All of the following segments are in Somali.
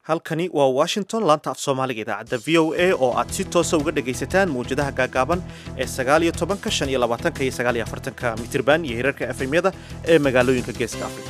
halkani waa washington laanta af soomaaliga idaacadda v o a oo aad si toosa uga dhagaysataan mawjadaha gaagaaban ee sagaal iyo tobanka shan iyo labaatanka iyo sagaal iyo afartanka mitirban iyo hirarka efemyada ee magaalooyinka geeska afrika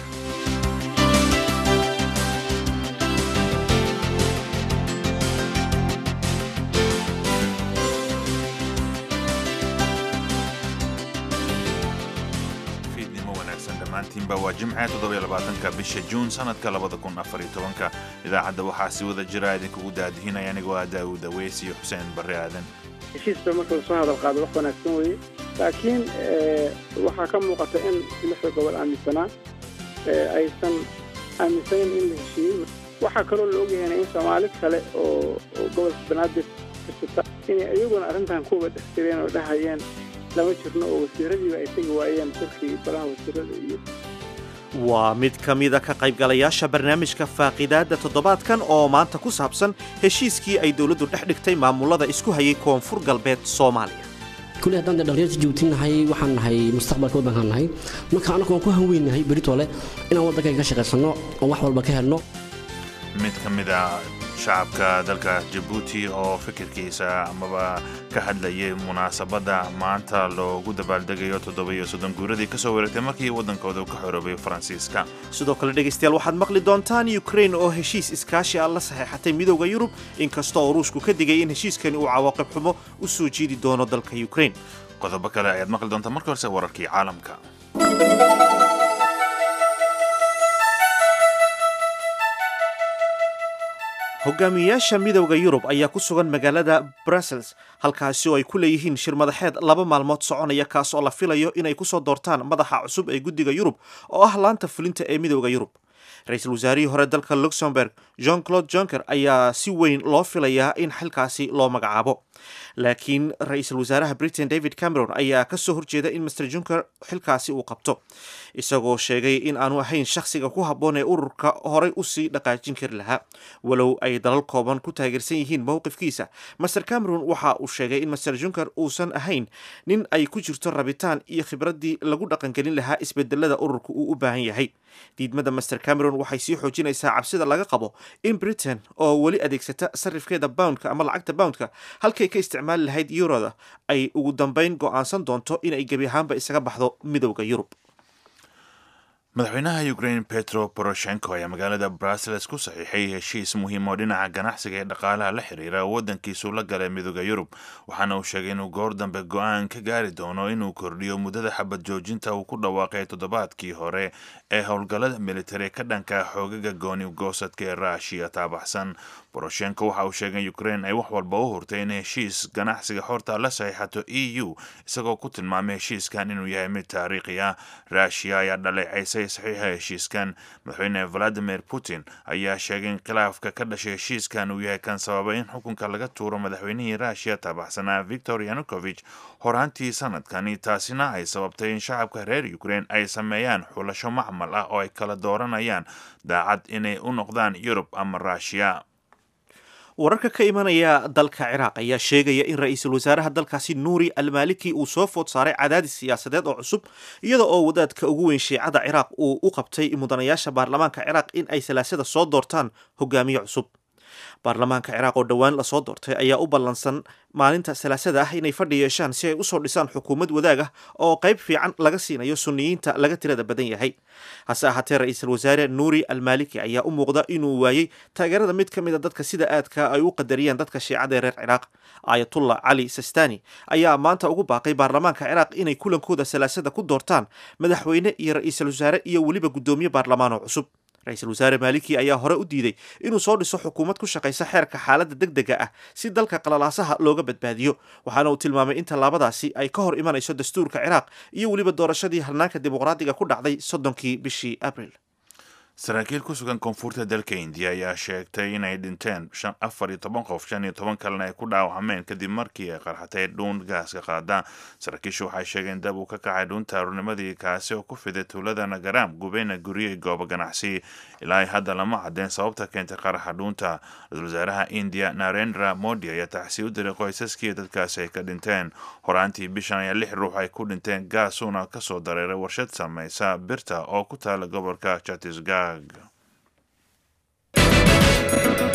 dhammaantiinba waa jimce toddobaatanka bisha juun sanadka labada kun afariyo tobanka idaacadda waxaa si wada jira idinkugu daadihinaya anigoo ah daawud aweys iyo xuseen barre aadan heshiisba marka lasoo hadal qaado wax wanaagsan weeye laakiin waxaa ka muuqata in lixda gobol aaminsanaa aysan aaminsanayn in la heshiiyey waxaa kaloo la ogyahayna in soomaali kale oo gobolka banaadir karsata inay iyaguna arrintan kuwa dhex jireen oo dhahayeen lama jirno oo wasiiradiiba ay tegi waayeen dalkii baraha wasiirada iyo waa mid ka mida ka qaybgalayaasha barnaamijka faaqidaadda toddobaadkan oo maanta ku saabsan heshiiskii ay dowladdu dhex dhigtay maamulada isku hayay koonfur galbeed soomaaliya kulli haddaan dee dhalinyarta jabuuti nahay waxaan nahay mustaqbalka waddankaan nahay marka annagu waan ku hanweynahay beritole inaan waddankan ka shaqaysanno oon wax walba ka helno mid ka mid a shacabka dalka jabuuti oo fikirkiisa amaba ka hadlayay munaasabadda maanta loogu dabaaldegayo toddoba-iyo soddon guuradii ka soo wareegtay markii waddankooda ka xoroobay faransiiska sidoo kale dhegaystayaal waxaad maqli doontaan ukrain oo heshiis iskaashi ah la saxeexatay midowda yurub inkastoo ruushku ka digay in heshiiskani uu cawaaqib xumo u soo jiidi doono dalka ukrain qodobo kale ayaad maqli doontaa marka horse wararkii caalamka hogaamiyayaasha midowda yurub ayaa ku sugan magaalada brussels halkaasi oo ay ku leeyihiin shir madaxeed laba maalmood soconaya kaas oo la filayo inay kusoo doortaan madaxa cusub ee guddiga yurub oo ah laanta fulinta ee midowda yurub ra-iisul wasaarihii hore dalka luxemburg jean claude junker ayaa si weyn loo filayaa in xilkaasi loo magacaabo laakiin ra-iisul wasaaraha britain david cameron ayaa kasoo horjeeda in master junker xilkaasi uu qabto isagoo sheegay in aanu ahayn shakhsiga ku habboon ee ururka horay usii dhaqaajin kari lahaa walow ay dalal kooban ku taageersan yihiin mowqifkiisa master cameron waxa uu sheegay in master junker uusan ahayn nin ay ku jirto rabitaan iyo khibraddii lagu dhaqangelin lahaa isbedelada ururka uu u baahan yahay diidmada master cameron waxay sii xoojinaysaa cabsida laga qabo in britain oo weli adeegsata sarifkeeda boundka ama lacagta boundka halkay ka isticmaali lahayd yuroda ay ugu dambeyn go'aansan doonto inay gebi ahaanba isaga baxdo midowda yurub madaxweynaha ukraine petro poroshenko ayaa magaalada brussels ku saxiixay heshiis muhiim oo dhinaca ganacsiga ee dhaqaalaha la xiriira waddankiisu la galay midooda yurub waxaana uu sheegay inuu goor dambe go-aan ka gaari doono inuu kordhiyo muddada xabad joojinta uu ku dhawaaqay toddobaadkii hore ee howlgallada militari ka dhanka xoogaga gooni goosadka ee ruushiya taabaxsan boroshenko waxa uu sheegay in ukraine ay wax walba u hurtay in heshiis ganacsiga xorta la saxiixato e u isagoo ku tilmaamay heshiiskan inuu yahay mid taariikhi ah ruushiya ayaa dhaleecaysay saxiixa heshiiskan madaxweyne valadimir putin ayaa sheegay in khilaafka ka dhashay heshiiskan uu yahay kan sababay in xukunka laga tuuro madaxweynihii ruushiya taabaxsanaa victor yanukovich horaantii sanadkani taasina ay sababtay in shacabka reer ukraine ay sameeyaan xulasho macmal ah oo ay kala dooranayaan daacad inay u noqdaan yurub ama ruushiya wararka ka imanaya dalka ciraaq ayaa sheegaya in ra-iisul wasaaraha dalkaasi nuuri almaliki uu soo food saaray cadaadis siyaasadeed oo cusub iyada oo wadaadka ugu weyn shiicada ciraaq uu u qabtay mudanayaasha baarlamaanka ciraaq in ay salaasada soo doortaan hogaamiye cusub baarlamaanka ciraaq oo dhowaan lasoo doortay ayaa u ballansan maalinta salaasada ah inay fadhi yeeshaan si ay usoo dhisaan xukuumad wadaag ah oo qayb fiican laga siinayo suniyiinta laga tirada badan yahay hase ahaatee ra-iisul wasaare nuuri almaliki ayaa u muuqda inuu waayey taageerada mid ka mid a dadka sida aadka ay u qadariyaan dadka shiicada ee reer ciraaq aayatullah cali sistani ayaa maanta ugu baaqay baarlamaanka ciraaq inay kulankooda salaasada ku doortaan madaxweyne iyo ra-iisul wasaare iyo weliba guddoomiye baarlamaan oo cusub ra-iisul wasaare maaliki ayaa hore u diiday inuu soo dhiso xukuumad ku shaqaysa xeerka xaaladda deg dega ah si dalka qalalaasaha looga badbaadiyo waxaana uu tilmaamay in tallaabadaasi ay ka hor imanayso dastuurka ciraaq iyo weliba doorashadii halnaanka dimuqraadiga ku dhacday soddonkii bishii abril saraakiil ku sugan koonfurta dalka indiya ayaa sheegtay inay dhinteen afar iyo toban qof shan iyo toban kalena ay ku dhaawacmeen kadib markii ay qarxatay dhuun gaaska qaada saraakiishu waxay sheegeen dab uu ka kacay dhuunta aroornimadii kaasi oo ku fiday tuulada nagaraam gubeyna guryo iyo goobo ganacsi ilaa hadda lama cadeen sababta keentay qaraxa dhuunta ra-isul wasaaraha indiya narendra modi ayaa taxsii u diray qoysaskii dadkaasi ay ka dhinteen horaantii bishan ayaa lix ruux ay ku dhinteen gaasuuna kasoo dareeray warshad samaysa birta oo ku taala gobolka chatisgag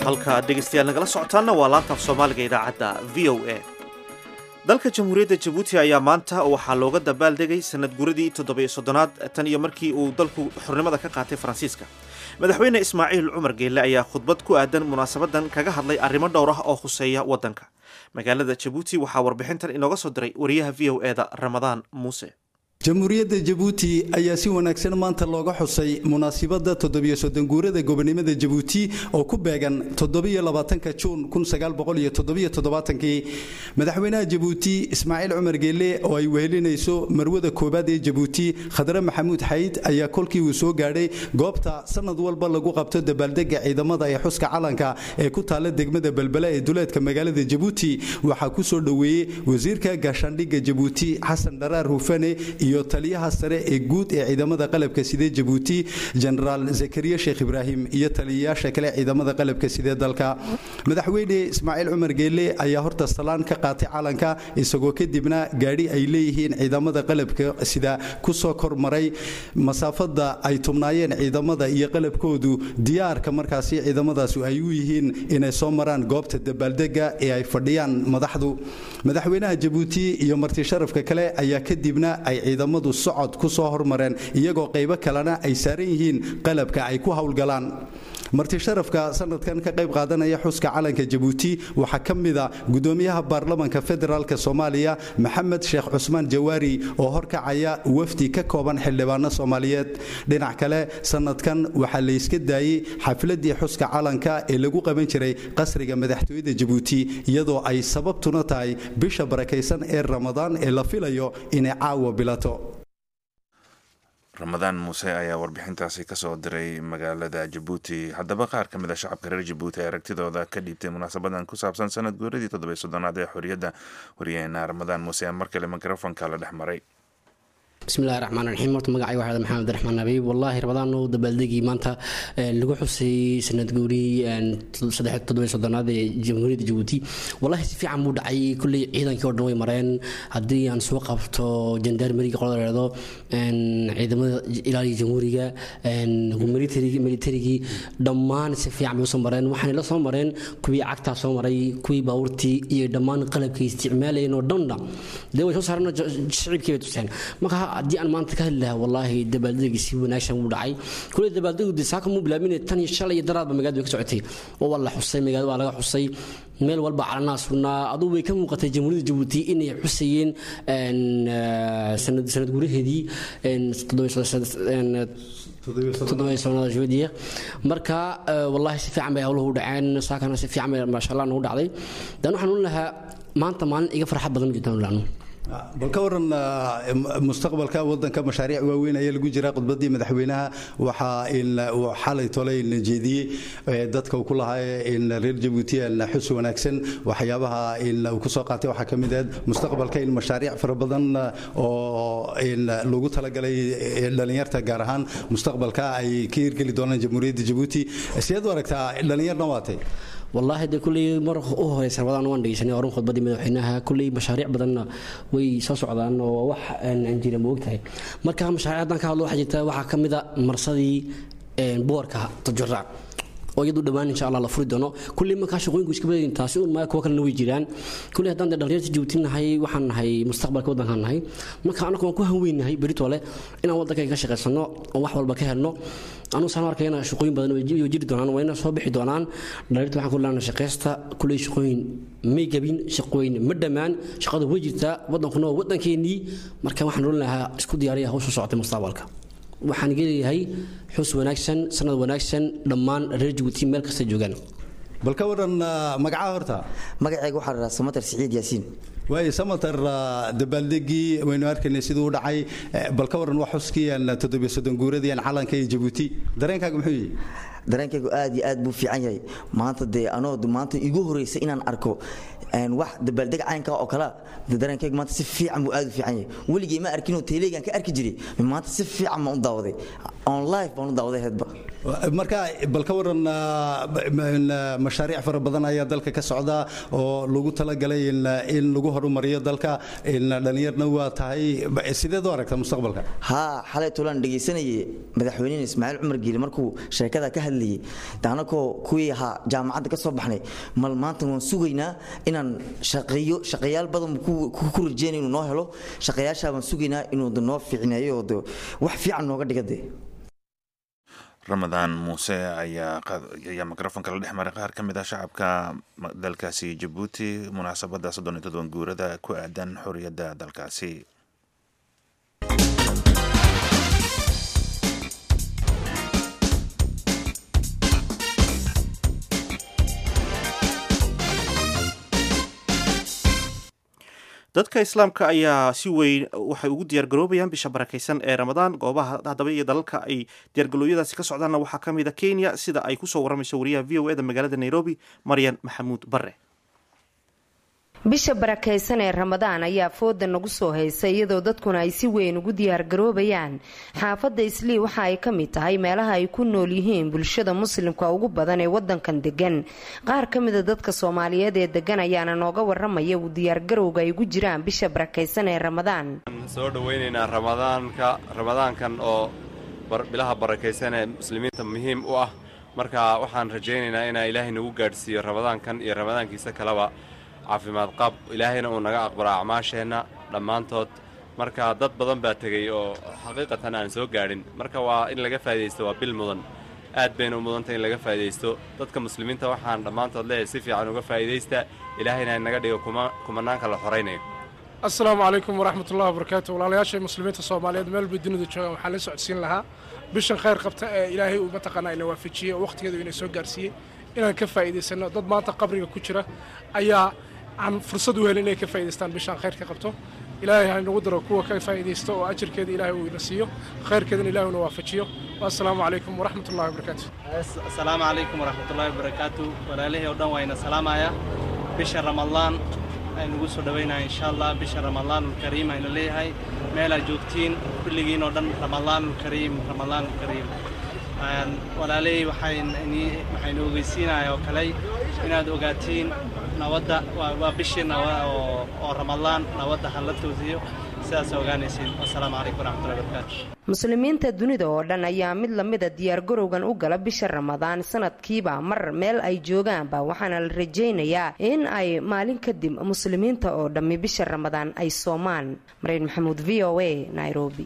halka dhegaystayaal nagala socotaanna waa laantaaf soomaaliga idaacadda v o a dalka jamhuuriyadda jabuuti ayaa maanta waxaa looga dabaaldegay sanad guradii toddobiyo soddonaad tan iyo markii uu dalku xornimada ka qaatay faransiiska madaxweyne ismaaciil cumar geelle ayaa khudbad ku aadan munaasabadan kaga hadlay arrimo dhowr ah oo khuseeya waddanka magaalada jabuuti waxaa warbixintan inooga soo diray wariyaha v o e da ramadaan muuse jamhuuriyadda jabuuti ayaa si wanaagsan maanta looga xusay munaasibadda toddobiyo soddon guurada gobonimada jabuuti oo ku beegan toddobiyo labaatanka juun kun sagaal boqol iyo toddobiyo toddobaatankii madaxweynaha jabuuti ismaaciil cumar geelle oo ay wehelinayso marwada koowaad ee jabuuti khadre maxamuud xayd ayaa kolkii uu soo gaadhay goobta sanad walba lagu qabto dabaaldega ciidamada ee xuska calanka ee ku taalla degmada belbela ee duleedka magaalada jabuuti waxaa ku soo dhoweeyey wasiirka gaashaandhigga jabuuti xasan dharaar hufane iyo taliyaha sare ee guud ee ciidamada qalabka sidee jabuuti jenaraal zakariya sheekh ibraahim iyo taliyayaasha kale ciidamada qalabka sidee dalka madaxweyne ismaaciil cumar geelle ayaa horta salaan ka qaatay calanka isagoo kadibna gaadhi ay leeyihiin ciidamada qalabka sida kusoo kormaray masaafada ay tubnaayeen ciidamada iyo qalabkoodu diyaarka markaasi ciidamadaas ay u yihiin inay soo maraan goobta dabaaldega ee ay fadhiyaan madaxdu madaxweynaha jabuuti iyo marti sharafka kale ayaa kadibna ay ciidamadu socod ku soo hormareen iyagoo qaybo kalena ay saaran yihiin qalabka ay ku howlgalaan marti sharafka sanadkan ka qayb qaadanaya xuska calanka jabuuti waxaa ka mida gudoomiyaha baarlamanka federaalk soomaaliya maxamed sheekh cusmaan jawaari oo horkacaya wafdi ka kooban xildhibaano soomaaliyeed dhinac kale sanadkan waxaa layska daayey xafladii xuska calanka ee lagu qaban jiray qasriga madaxtooyada jabuuti iyadoo ay sababtuna tahay bisha barakaysan ee ramadaan ee la filayo inay caawa bilato ramadaan muuse ayaa warbixintaasi kasoo diray magaalada jabuuti haddaba qaar ka mid a shacabka reer jabuuti ee aragtidooda ka dhiibtay munaasabadan ku saabsan sanad guuradii toddobiy soddonaad ee xorriyadda waryaheena ramadaan muuse mar kale mikrofonka la dhex maray bismillahi raxmaan raxiim horta magacay waxaa maxamed abdiraxmaan nabiib wallaahi rabadaan oo dabaaldegii maanta lagu xusay sanad guuri saddex toddobiy soddonaad ee jamhuuriyadda jabuuti wallaahi si fiican buu dhacay kulley ciidankii oo dhan way mareen haddii aan soo qabto jandarmeriga qolada leedo ciidamada ilaaliya jamhuuriga militarigii dhammaan si fiican bay usoo mareen waxaanay la soo mareen kuwii cagtaa soo maray kuwii baabuurtii iyo dhammaan qalabkay isticmaalayeen oo dhanna dee way soo saareen shicibkii bay tuseen marka haddii aan maanta ka hadli lahaa wallaahi dabaaldegi si wanaagsan wuu dhacay kuley dabaaldegu de saaka muu bilaabin tan iyo shalay iyo daraadba magaalada way ka socotay oo waa la xusay magaalada waa laga xusay meel walba calanaa sugnaa aduu way ka muuqatay jamhuuriyadda jabuuti inay xusayeen sanad guuraheedii toddobaysanaadjuudiya marka wallaahi si fiican bay howluhu u dhaceen saakana si fiican bay maasha allah nagu dhacday dan waxaan un lahaa maanta maalin iga farxad badan ma jirtaan laanu bal ka waran mustaqbalka wadanka mashaariic waaweyn ayaa lagu jira khudbadii madaxweynaha waxaa uu xalay tolay jeediyey dadka uu ku lahaa in reer jabuuti xus wanaagsan waxyaabaha uu kusoo qaatay waxaa ka mid ahayd mustaqbalka in mashaariic fara badan oo lagu talagalay dhalinyarta gaar ahaan mustaqbalka ay ka hirgeli doonaan jamhuuriyadda jabuuti sideed u aragtaa dhalinyarna waatay wallaahi dee kulley mar u horeysa rabadaan waan dhegeysanay horan khudbadii madaxweynaha kulley mashaariic badanna way soo socdaan oo wax aan jira ma ogtahay marka mashaariic haddaan ka hadlo waxaa jirta waxaa ka mid a marsadii boorka tajuraac oo iyadu dhawaan insha allah la furi doono kulley markaa shaqooyinku iska badayin taasi un maa kuwa kalena way jiraan kulley haddaan dee dhalinyarta jabuuti nahay waxaan nahay mustaqbalka waddankaan nahay marka anagu waan ku hanweynahay beritole inaan waddankayga ka shaqaysano oo wax walba ka helno anuu saan arkayna shaqooyin badan way jiri doonaan wayna soo bixi doonaan dhalinyarta waxaan ku leena shaqaysta kulley shaqooyin may gabin shaqooyin ma dhammaan shaqada way jirtaa waddankuna waa waddankeennii marka waxaan oran lahaa isku diyaariya hawsha socotay mustaqbalka waxaan geleeyahay xus wanaagsan sanad wanaagsan dhammaan reer jabuuti meel kasta joogaan bal ka waran magacaha horta magacayga waxaa la samatar siciid yaasiin waayo samatar dabaaldegii waynu arkaynay siduu u dhacay bal ka waran wax xuskii toddobiyo soddon guuradii calanka iyo jabuuti dareenkaaga muxuu yihi dareenkaygu aad iyo aad buu fiican yahay maanta dee anoo maanta igu horeysa inaan arko wax dabaaldeg caynka oo kale dareenkaygu maanta si fiican buu aad u fiican yahay weligay ma arkinoo teeleygaan ka arki jiray maanta si fiican baan u daawaday on live baan u daawaday heedba marka bal ka waran mashaariic fara badan ayaa dalka ka socda oo lagu talagalay in lagu horumariyo dalka dhalinyarna waa tahay sideed u aragta mustaqbalka haa xalay tulaan dhegaysanayay madaxweynihii ismaaciil cumar giili markuu sheekada ka hadlayay daanakoo kuwii ahaa jaamacadda ka soo baxnay mal maanta waan sugaynaa inaan shaqeeyo shaqayaal badan ku rajeynay inuu noo helo shaqayaashaa baan sugaynaa inuu noo fiicneeyo oo wax fiican nooga dhiga dee ramadaan muuse ayaa mikrofonka la dhex maray qaar ka mid ah shacabka dalkaasi jabuuti munaasabadda soddon iyo todoban guurada ku aadan xorriyadda dalkaasi dadka islaamka ayaa si weyn waxay ugu diyaargaroobayaan bisha barakaysan ee ramadaan goobaha haddaba iyo dalalka ay diyaargalooyadaasi ka socdaanna waxaa ka mid a kenya sida ay kusoo waramayso wariyaha v o e da magaalada nairobi maryan maxamuud bare bisha barakaysan ee ramadaan ayaa fooda nagu soo haysa iyadoo dadkuna ay si weyn ugu diyaargaroobayaan xaafadda islii waxa ay ka mid tahay meelaha ay ku nool yihiin bulshada muslimka ugu badan ee wadankan degan qaar ka mida dadka soomaaliyeed ee degan ayaana nooga waramaya uu diyaargarowga ay ugu jiraan bisha barakaysan ee ramadaan soo dhaweynaynaa ramadaanka ramadaankan oo bilaha barakaysan ee muslimiinta muhiim u ah marka waxaan rajaynaynaa inaa ilaahay nagu gaadhsiiyo ramadaankan iyo ramadaankiisa kaleba caafimaad qaab ilaahayna uu naga aqbalo acmaasheenna dhammaantood marka dad badan baa tegey oo xaqiiqatan aan soo gaadhin marka waa in laga faa'idaysto waa bil mudan aad bayna u mudantay in laga faa'idaysto dadka muslimiinta waxaan dhammaantood leeyahay si fiican uga faa'idaysta ilaahayna naga dhigo kumanaanka la xoraynayo assalaamu calaykum waraxmatullahi wabarakaatu walaalayaashay muslimiinta soomaaliyeed meel bay dunida joogaan waxaa la socodsiin lahaa bishan khayr qabta ee ilaahay uu mataqaanaa ina waafajiyey oo wakhtigeedu ina soo gaarsiiyey inaan ka faa'iidaysanno dad maanta qabriga ku jira ayaa aan fursad u helin inay ka faa'idaystaan bishaan khayr ka qabto ilaahay ha inagu daro kuwa ka faa'iidaysto oo ajarkeeda ilaahay uu ina siiyo khayrkeedana ilaahay una waafajiyo assalaamu calaykum waraxmatullahi wabarakaatu assalaamu calaykum waraxmatullahi wabarakaatu walaalihii oo dhan waa ina salaamaya bisha ramadaan aynugu soo dhawaynaya insha allah bisha ramadaanulkariim aynu leeyahay meelaad joogtiin kulligiin oo dhan ramadaanulkariim ramadaanulkariim walaalihii waxaynu ogeysiinaya oo kale inaad ogaatiin nabadda waa bishii oo ramadaan nabadda ha la toosiyo sidaas ogaanaysiin wasalaamu calaykum waraxmatullahi wabarakaatu muslimiinta dunida oo dhan ayaa mid lamida diyaargarowgan u gala bisha ramadaan sanadkiiba mar meel ay joogaanba waxaana la rajaynayaa in ay maalin kadib muslimiinta oo dhammi bisha ramadaan ay soomaan mareen maxamuud v o a nairobi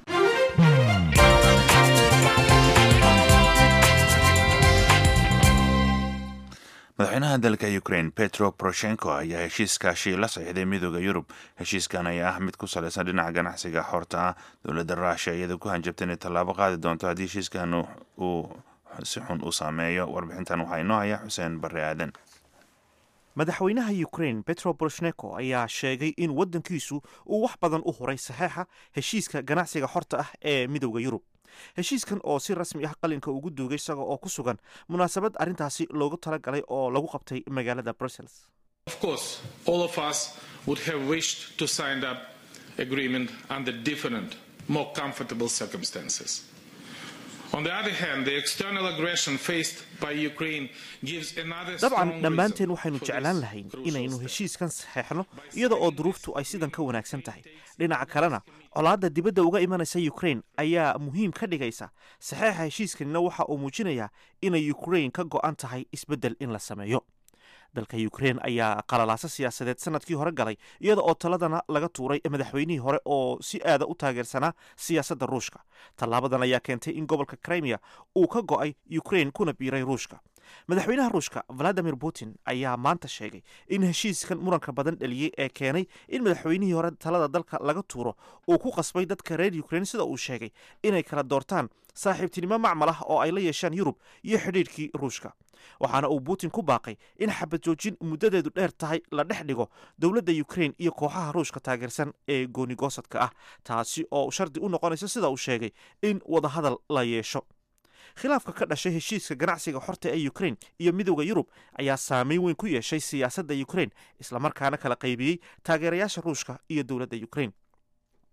madaxweynaha dalka ukraine petro poroshenko ayaa heshiiskaashii la saxiixday midooda yurub heshiiskan ayaa ah mid ku salaysan dhinaca ganacsiga xorta ah dowladda ruushia iyada ku hanjabta inay tallaabo qaadi doonto haddii heshiiskan uu si xun u saameeyo warbixintan waxaa inoo haya xuseen barre aadan madaxweynaha ukraine petro poroshenko ayaa sheegay in waddankiisu uu wax badan u horay saxeixa heshiiska ganacsiga xorta ah ee midooda yurub heshiiskan oo si rasmi ah qalinka ugu duugay isaga oo ku sugan munaasabad arrintaasi loogu talagalay oo lagu qabtay magaalada brussels Of course, all of us would have wished to sign up agreement under different, more comfortable circumstances. On the other hand, the external aggression faced by Ukraine gives another dabcan strong dhammaanteen reason waxaynu for jeclaan this lahayn crucial inaynu step. heshiiskan saxeexno iyada oo duruuftu ay sidan ka wanaagsan tahay dhinaca kalena colaadda dibadda uga imanaysa ukraine ayaa muhiim ka dhigaysa saxeexa heshiiskanina waxa uu muujinayaa inay ukraine ka go'an tahay isbeddel in la sameeyo dalka ukraine ayaa qalalaaso siyaasadeed sanadkii hore galay iyada oo taladana laga tuuray madaxweynihii hore oo si aada u taageersanaa siyaasadda ruushka tallaabadan ayaa keentay in gobolka crimea uu ka go'ay ukraine kuna biiray ruushka madaxweynaha ruushka valadimir putin ayaa maanta sheegay in heshiiskan muranka badan dhaliyey ee keenay in madaxweynihii hore talada dalka laga tuuro uu ku qasbay dadka reer ukraine sida uu sheegay inay kala doortaan saaxiibtinimo macmal ah oo ay la yeeshaan yurub iyo xidhiidhkii ruushka waxaana uu putin ku baaqay in xabad joojin muddadeedu dheer tahay la dhex dhigo dowladda ukraine iyo kooxaha ruushka taageersan ee goonigosadka ah taasi oo shardi u noqonaysa sida uu sheegay in wadahadal la yeesho khilaafka ka dhashay heshiiska ganacsiga xorta ee ukraine iyo midowda yurub ayaa saameyn weyn ku yeeshay siyaasadda ukraine islamarkaana kala qaybiyey taageerayaasha ruushka iyo dowladda ukraine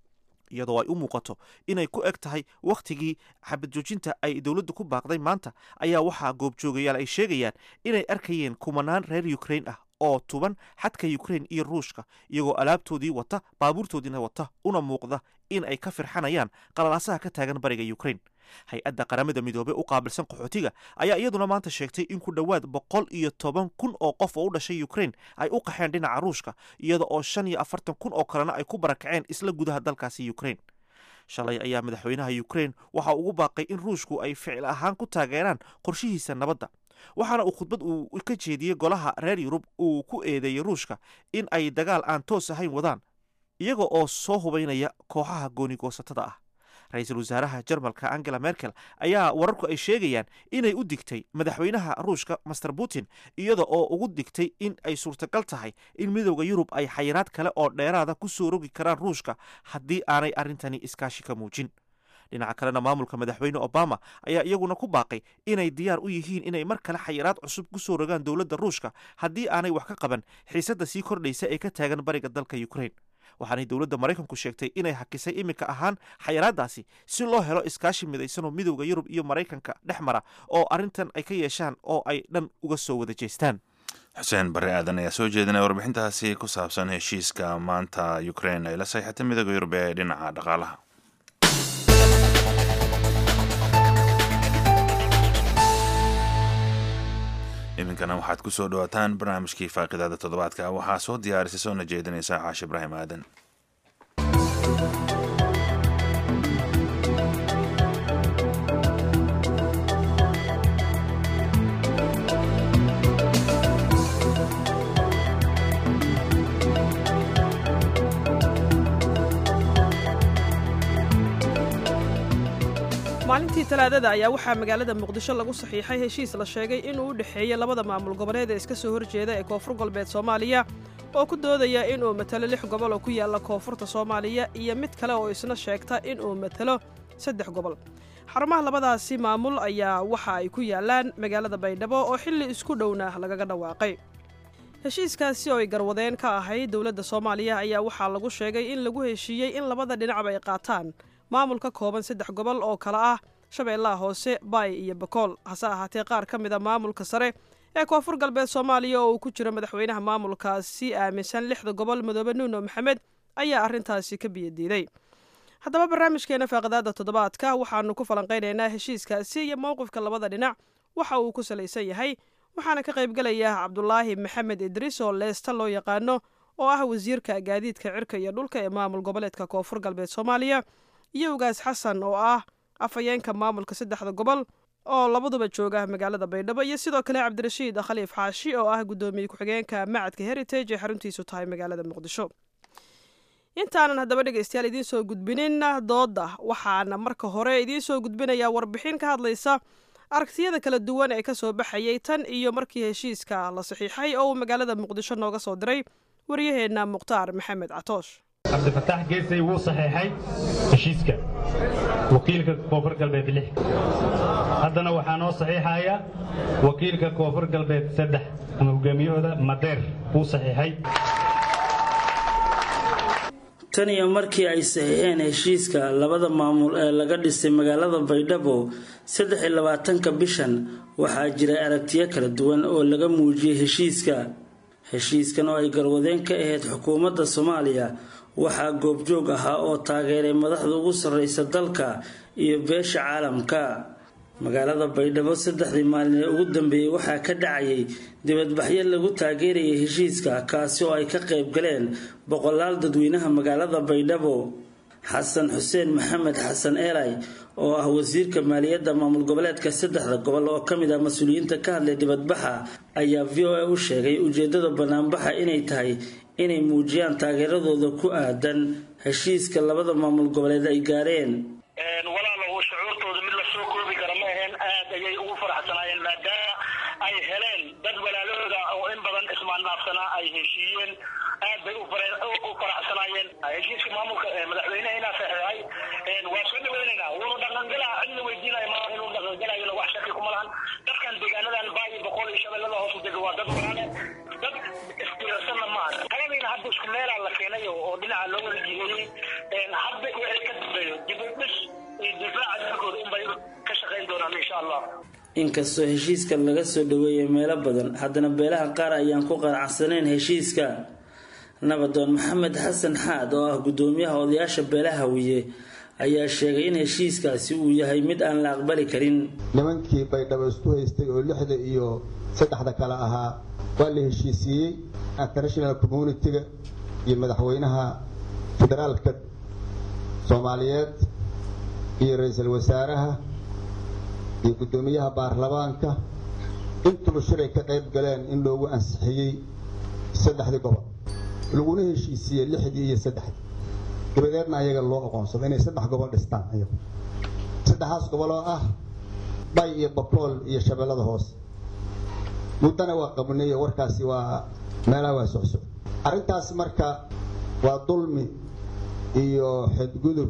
iyadoo ay u muuqato inay ku eg tahay wakhtigii xabad joojinta ay dowladdu ku baaqday maanta ayaa waxaa goobjoogayaal ay sheegayaan inay arkayeen kumanaan reer ukrain ah oo tuban xadka ukrain iyo ruushka iyagoo alaabtoodii wata baabuurtoodiina wata una muuqda in ay ka firxanayaan qalalaasaha ka taagan bariga ukrain hay-adda qaramada midoobey u qaabilsan qaxootiga ayaa iyaduna maanta sheegtay in ku dhowaad boqol iyo toban kun oo qof oo u dhashay ukrain ay u qaxeen dhinaca ruushka iyada oo shan iyo afartan kun oo kalena ay ku barakaceen isla gudaha dalkaasi ukrain shalay ayaa madaxweynaha ukrain waxa ugu baaqay in ruushku ay ficil ahaan ku taageeraan qorshihiisa nabadda waxaana uu khudbad uu ka jeediyey golaha reer yurub uu ku eedeeyey ruushka in ay dagaal aan toos ahayn wadaan iyaga oo soo hubaynaya kooxaha goonigoosatada ah ra-iisul wasaaraha jarmalka angela merkel ayaa wararku ay sheegayaan inay u digtay madaxweynaha ruushka master putin iyada oo ugu digtay in ay suurtagal tahay in midooda yurub ay xayiraad kale oo dheeraada ku soo rogi karaan ruushka haddii aanay arrintani iskaashi ka muujin dhinaca kalena maamulka madaxweyne obama ayaa iyaguna ku baaqay inay diyaar u yihiin inay mar kale xayiraad cusub ku soo rogaan dowladda ruushka haddii aanay wax ka qaban xiisadda sii kordhaysa ee ka taagan bariga dalka ukrain waxaanay dowladda maraykanku sheegtay inay hakisay iminka ahaan xayiraadaasi si loo helo iskaashi midaysanoo midowda yurub iyo maraykanka dhex mara oo arrintan ay ka yeeshaan oo ay dhan uga soo wada jeestaan xuseen bare aadan ayaa soo jeedinaya warbixintaasi ku saabsan heshiiska maanta ukrain ay la sayxatay midooda yurub ee dhinaca dhaqaalaha iminkana waxaad ku soo dhawaataan barnaamijkii faaqidaada toddobaadka waxaa soo diyaarisay soona jeedinaysa caashi ibraahim aadan maalintii talaadada ayaa waxaa magaalada muqdisho lagu saxiixay heshiis la sheegay inuu u dhexeeyo labada maamul goboleed ee iska soo horjeeda ee koonfur galbeed soomaaliya oo ku doodaya inuu matalo lix gobol oo ku yaalla koonfurta soomaaliya iyo mid kale oo isna sheegta inuu matalo saddex gobol xarumaha labadaasi maamul ayaa waxa ay ku yaallaan magaalada baydhabo oo xilli isku dhowna lagaga dhawaaqay heshiiskaasi oo ay garwadeen ka ahayd dowladda soomaaliya ayaa waxaa lagu sheegay in lagu heshiiyey in labada dhinacba ay qaataan maamul ka kooban saddex gobol oo kale ah shabeellaha hoose baay iyo bakool hase ahaatee qaar ka mida maamulka sare ee koonfur galbeed soomaaliya oo uu ku jiro madaxweynaha maamulkaasi aaminsan lixda gobol madoobe nuuno maxamed ayaa arrintaasi ka biyadiiday haddaba barnaamijkeena faaqadaada toddobaadka waxaanu ku falanqaynaynaa heshiiskaasi iyo mowqifka labada dhinac waxa uu ku salaysan yahay waxaana ka qaybgelaya cabdulaahi maxamed idriis oo leesta loo yaqaano oo ah wasiirka gaadiidka cirka iyo dhulka ee maamul goboleedka koonfur galbeed soomaaliya iyo ugaas xasan oo ah afhayeenka maamulka saddexda gobol oo labaduba jooga magaalada baydhabo iyo sidoo kale cabdirashiid khaliif xaashi oo ah guddoomiye ku-xigeenka macadka heritage ee xaruntiisu tahay magaalada muqdisho intaanan haddaba dhegaystayaal idiin soo gudbinin doodda waxaana marka hore idiin soo gudbinayaa warbixin ka hadlaysa aragtiyada kala duwan ee ka soo baxayay tan iyo markii heshiiska la saxiixay oo uu magaalada muqdisho nooga soo diray waryaheenna mukhtaar maxamed catoosh cabdifataax geesay wuu saxeexay heshiiska wakiilka koonfur galbeed lix haddana waxaa noo saxiixaya wakiilka koonfur galbeed saddex ama hogaamiyahooda madeer wuu saxiixay tan iyo markii ay saxiixeen heshiiska labada maamul ee laga dhisay magaalada baydhabo saddex iyo labaatanka bishan waxaa jiray aragtiyo kala duwan oo laga muujiyey heshiiska heshiiskan oo ay garwadeen ka ahayd xukuumadda soomaaliya waxaa goobjoog ahaa oo taageeray madaxda ugu sarreysa dalka iyo beesha caalamka magaalada baydhabo saddexdii maalin ee ugu dambeeyey waxaa ka dhacayay dibadbaxyo lagu taageerayay heshiiska kaasi oo ay ka qayb galeen boqolaal dadweynaha magaalada baydhabo xasan xuseen maxamed xasan eelay oo ah wasiirka maaliyadda maamul goboleedka saddexda gobol oo ka mid ah mas-uuliyiinta ka hadlay dibadbaxa ayaa v o a u sheegay ujeedada banaanbaxa inay tahay inay muujiyaan taageeradooda ku aadan heshiiska labada maamul goboleed ay gaareen walaalow shucuurtooda mid la soo koobi kara ma aheen aad ayay ugu faraxsanaayeen maadaama ay heleen dad walaalahooda oo in badan ismaannaafsanaa ay heshiiyeen aad bay u faraxsanaayeen heshiiska maamulka madaxweyneha inaa saxeexay waa soo dhaweynaynaa wuuna dhaqangalaa cidna weydiinaya ma inuu dhaqangalayona wax shaki kuma lahan dadkan deegaanadan baayi boqol iyo shabeellada hoos dega waa dad walaale dad istirarsanna maaha taladiina hadda isku meelaa la keenay oo dhinaca loo wada jiheeyey hadda waxay shaqayn doonaan insha allah inkastoo heshiiska laga soo dhaweeyay meelo badan haddana beelaha qaar ayaan ku qanacsanayn heshiiska nabadoon maxamed xasan xaad oo ah gudoomiyaha odayaasha beelaha hawiye ayaa sheegay in heshiiskaasi uu yahay mid aan la aqbali karin nimankii baydhabo isku haystay oo lixda iyo saddexda kale ahaa waa la heshiisiiyey international communitiga iyo madaxweynaha federaalka soomaaliyeed iyo ra-iisul wasaaraha iyo guddoomiyaha baarlamaanka intuba shiray ka qayb galeen in loogu ansixiyey saddexdii gobol laguna heshiisiiyey lixdii iyo saddexdii dabadeedna ayaga loo aqoonsado inay saddex gobol dhistaan ayagu saddexaas gobol oo ah bay iyo bakool iyo shabeellada hoose muddana waa qabnay warkaasi waa meelaha waa socsoc arrintaas marka waa dulmi iyo xadgudub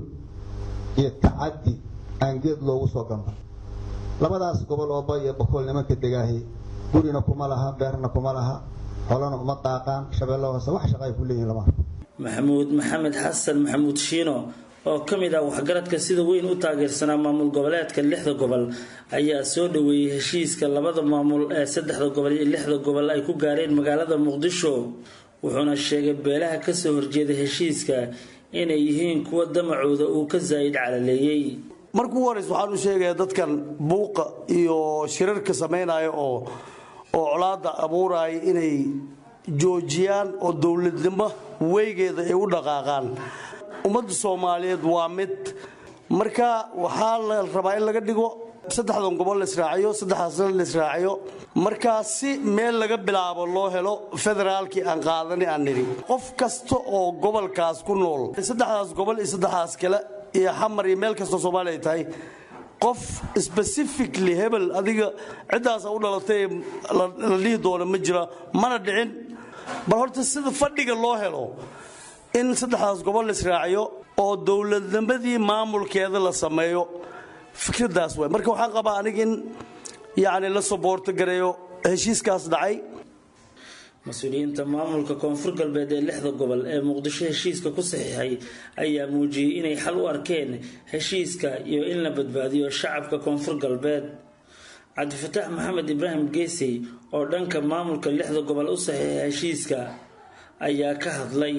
iyo tacaddi aan geed loogu soo gamba labadaas gobol oo bay iyo bakool nimanka degaahi gurina kuma laha beerna kuma laha xolana uma daaqaan shabeello hoose wax shaqa ay ku leeyihin lama arko maxamuud maxamed xasan maxamuud shiino oo ka mid ah waxgaradka sida weyn u taageersanaa maamul goboleedka lixda gobol ayaa soo dhaweeyey heshiiska labada maamul ee saddexda gobol iyo lixda gobol ay ku gaareen magaalada muqdisho wuxuuna sheegay beelaha kasoo horjeeda heshiiska inay yihiin kuwa damacooda uu ka zaa'id calaleeyey markuu horeys waxaan u sheegayaa dadkan buuqa iyo shirarka samaynaya oo oo colaada abuuraya inay joojiyaan oo dowladnimo weygeeda ay u dhaqaaqaan ummadda soomaaliyeed waa mid marka waxaa la rabaa in laga dhigo saddexdan gobol la israaciyo saddexdaasna la israaciyo markaa si meel laga bilaabo loo helo federaalkii aan qaadani aan nidhi qof kasta oo gobolkaas ku nool saddexdaas gobol iyo saddexdaas kale iyo xamar iyo meel kastoo soomaaliya ay tahay qof specifically hebel adiga ciddaasa u dhalatay la dhihi doono ma jira mana dhicin bal horta sida fadhiga loo helo in saddexdaas gobol la israaciyo oo dowladnimadii maamulkeeda la sameeyo fikradaas waay marka waxaan qabaa aniga in yacni la soboorto gareeyo heshiiskaas dhacay mas-uuliyiinta maamulka koonfur galbeed ee lixda gobol ee muqdisho heshiiska ku saxiixay ayaa muujiyey inay xal u arkeen heshiiska iyo in la badbaadiyo shacabka koonfur galbeed cabdifataax maxamed ibraahim geesey oo dhanka maamulka lixda gobol u saxiixay heshiiska ayaa ka hadlay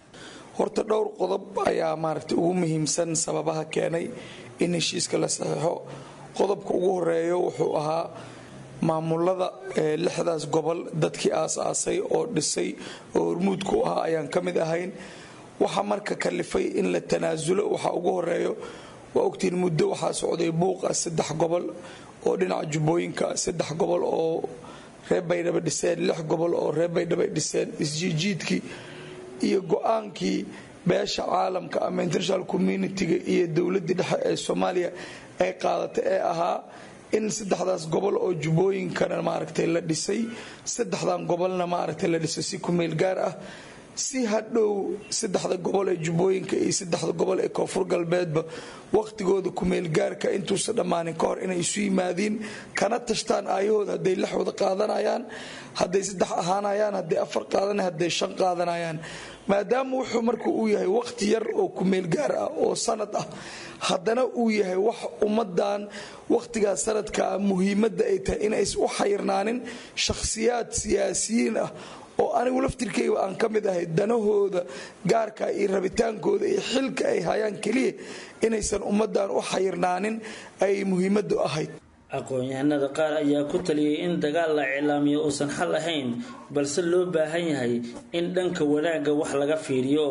horta dhowr qodob ayaa maaragtay ugu muhiimsan sababaha keenay in heshiiska la saxiixo qodobka ugu horeeyo wuxuu ahaa maamulada lixdaas gobol dadkii aas-aasay oo dhisay oo hormuudku ahaa ayaan ka mid ahayn waxaa marka kalifay in la tanaasulo waxaa ugu horeeyo waa ogtiin muddo waxaa socday buuqa saddex gobol oo dhinaca jubbooyinka saddex gobol oo reer baydhabo dhiseen lix gobol oo reer baydhabo dhiseen isjiijiidkii iyo go-aankii beesha caalamka ama international communitiga iyo dowladii dhexe ee soomaaliya ay qaadatay ee ahaa in saddexdaas gobol oo jubbooyinkana maaragtay la dhisay saddexdan gobolna maaragtay la dhisay si kumeel gaar ah si hadhow saddexda gobol ee jubbooyinka iyo saddexda gobol ee koonfur galbeedba waqtigooda kumeelgaarka intuusan dhammaanin ka hor inay isu yimaadiin kana tashtaan aayahooda hadday lix wada qaadanayaan hadday saddex ahaanayaan hadday afar qaadanayaan hadday shan qaadanayaan maadaama wuxuu marka uu yahay waqti yar oo kumeelgaar ah oo sanad ah haddana uu yahay wax ummadan waqtigaas sanadka muhiimadda ay tahay inays u xayirnaanin shakhsiyaad siyaasiyiin ah oo anigu laftirkayga aan ka mid ahay danahooda gaarka iyo rabitaankooda iyo xilka ay hayaan keliya inaysan ummadan u xayirnaanin ay muhiimaddu ahayd aqoon-yahanada qaar ayaa ku taliyay in dagaal la iclaamiyo uusan xal ahayn balse loo baahan yahay in dhanka wanaagga wax laga fiiriyo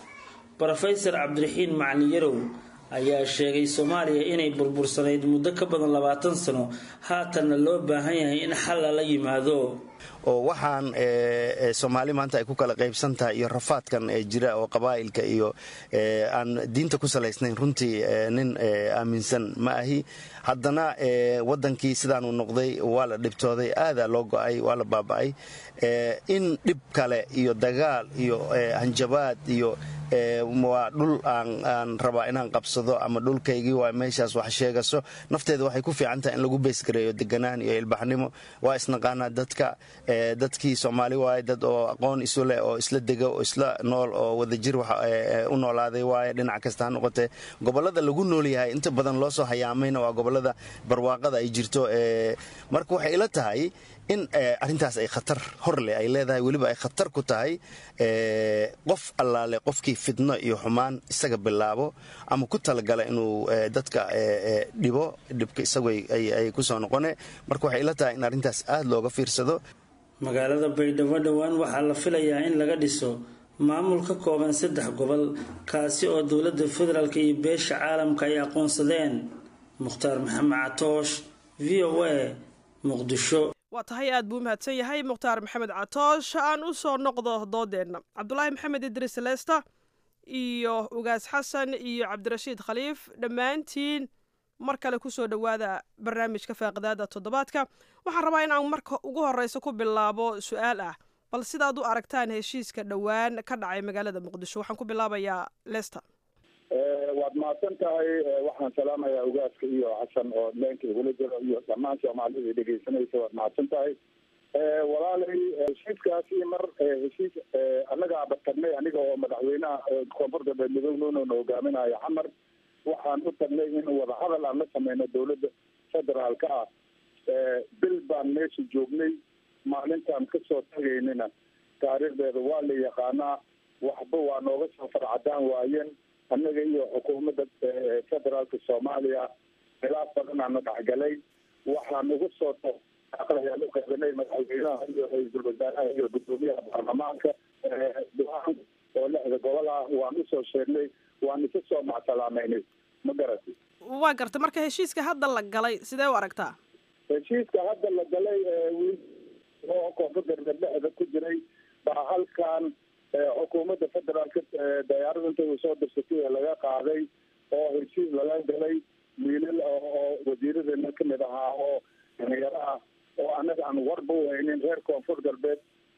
rofesor cabdiraxiin macalin yarow ayaa sheegay soomaaliya inay burbursanayd muddo ka badan labaatan sano haatanna loo baahan yahay in xal lala yimaado oo waxaan soomaali maanta ay ku kala qaybsan tahay iyo rafaadkan jira oo qabaa'ilka iyo aan diinta ku salaysnayn runtii nin aaminsan ma ahi haddana wadankii sidaanuu noqday waa la dhibtooday aadaa loo go'ay waa la baaba'ay in dhib kale iyo dagaal iyo hanjabaad iyo waa dhul aan rabaa inaan qabsado ama dhulkaygii waa meeshaas wax sheegaso nafteeda waxay ku fiican tahay in lagu beesgareeyo deganaan iyo ilbaxnimo waa isnaqaanaa dadka dadkii soomaali waaye dad oo aqoon isu leh oo isla dega oo isla nool oo wadajir u noolaaday waaye dhinac kasta ha noqotee gobollada lagu nool yahay inta badan loo soo hayaamayna waa gobollada barwaaqada ay jirto marka waxay ila tahay in arrintaas ay khatar hor leh ay leedahay weliba ay khatar ku tahay qof allaale qofkii fidno iyo xumaan isaga bilaabo ama ku talagala inuu dadka dhibo dhibka isagu ay ku soo noqone marka waxay ila tahay in arrintaas aad looga fiirsado magaalada baydhabo dhowaan waxaa la filayaa in laga dhiso maamul ka kooban saddex gobol kaasi oo dowladda federaalk iyo beesha caalamka ay aqoonsadeen mukhtaar maxamed catoosh v o a muqdisho waa tahay aad buu umahadsan yahay mukhtaar maxamed catoosh aan u soo noqdo doodeenna cabdulaahi maxamed idris leesta iyo ugaas xasan iyo cabdirashiid khaliif dhammaantiin mar kale kusoo dhowaada barnaamijka faaqidaada toddobaadka waxaan rabaa in aan marka ugu horeysa ku bilaabo su-aal ah bal sidaad u aragtaan heshiiska dhowaan ka dhacay magaalada muqdisho waxaan ku bilaabayaa lester waad mahadsan tahay waxaan salaamayaa ugaaska iyo xasan oo leenka igula jiro iyo dhammaan soomaalida dhegeysanaysa waad mahadsan tahay walaalay heshiiskaasi mar heshiis annagaaba tagnay aniga oo madaxweynaha koonfur galbeed midownoona hogaaminayo xamar waxaan u tagnay in wadahadal aan la sameyno dowladda federaalka ah bil baan meesha joognay maalintaan kasoo tagaynina taariikhdeeda waa la yaqaanaa waxba waa nooga soo farcadaan waayeen annaga iyo xukuumadda federaalka soomaaliya khilaaf badanaana dhexgalay waxaan ugu soo ayaan u qeybanay madaxweynaha iyo ra-iisul wasaaraha iyo guddoomiyaha baarlamaanka go-aan oo lixda gobol ah waan usoo sheegnay waan isa soo macsalaameynay ma garati waa garta marka heshiiska hadda la galay sidee u aragtaa heshiiska hadda la galay wiil oo koonfur galbeed dhexda ku jiray baa halkan xukuumadda federaalka dayaarada inta uu soo dirsatay ee laga qaaday oo heshiis lala galay wiilal oo wasiiradeena kamid ahaa oo dhalinyaro ah oo annaga aan warba u haynin reer koonfur galbeed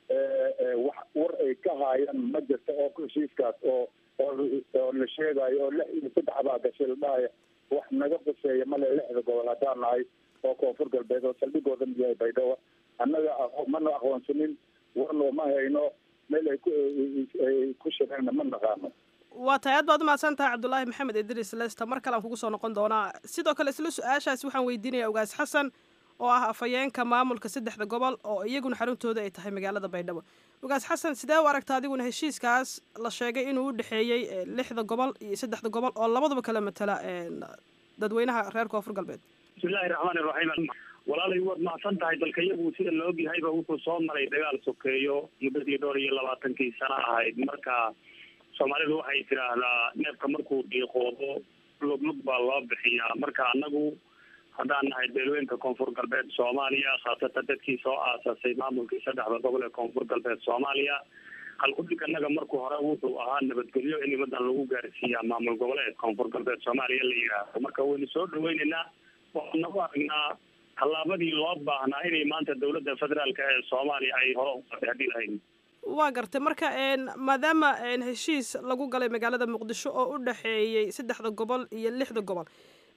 wax war ay ka haayaan ma jirta oo heshiiskaas oo oo la sheegayo oo lix iyo saddex baa gashay la dhahaya wax naga quseeya male lixda gobol haddaan nahay oo koonfur galbeed oo saldhigooda mid yahay baydhabo annaga mana aqoonsanin warno ma hayno meel ay kuay ku shireenna ma naqaano waa tahay aad baad umahadsan tahay cabdulaahi maxamed idris lester mar kale aan kugu soo noqon doonaa sidoo kale isla su-aashaasi waxaan weydiinayaa ugaas xasan oo ah afhayeenka maamulka saddexda gobol oo iyaguna xaruntooda ay tahay magaalada baydhabo ugaas xasan sidee u aragta adiguna heshiiskaas la sheegay inuu u dhexeeyey lixda gobol iyo saddexda gobol oo labaduba kala matala dadweynaha reer koonfur galbeed bismillahi raxmaani raxiim walaalay waad mahadsan tahay dalka iyagu sida la ogyahayba wuxuu soo maray dagaal sokeeyo muddadii dhowr iyo labaatankii sano ahayd marka soomaalidu waxay tidhaahdaa neefka markuu dhiiqoodo luglug baa loo bixiyaa marka annagu haddaan nahay beelweynka koonfur galbeed soomaaliya khaasatan dadkii soo aasasay maamulkii saddexda gobol ee koonfur galbeed soomaaliya halkudhig annaga markuu hore wuxuu ahaa nabadgelyo in nimadan lagu gaarsiiyaa maamul goboleed koonfur galbeed soomaaliya la yidhaahdo marka waynu soo dhaweyneynaa waxaan nagu aragnaa tallaabadii loo baahnaa inay maanta dowladda federaalk ee soomaaliya ay hore uqadexdhi lahayn waa gartay marka maadaama heshiis lagu galay magaalada muqdisho oo u dhexeeyey saddexda gobol iyo lixda gobol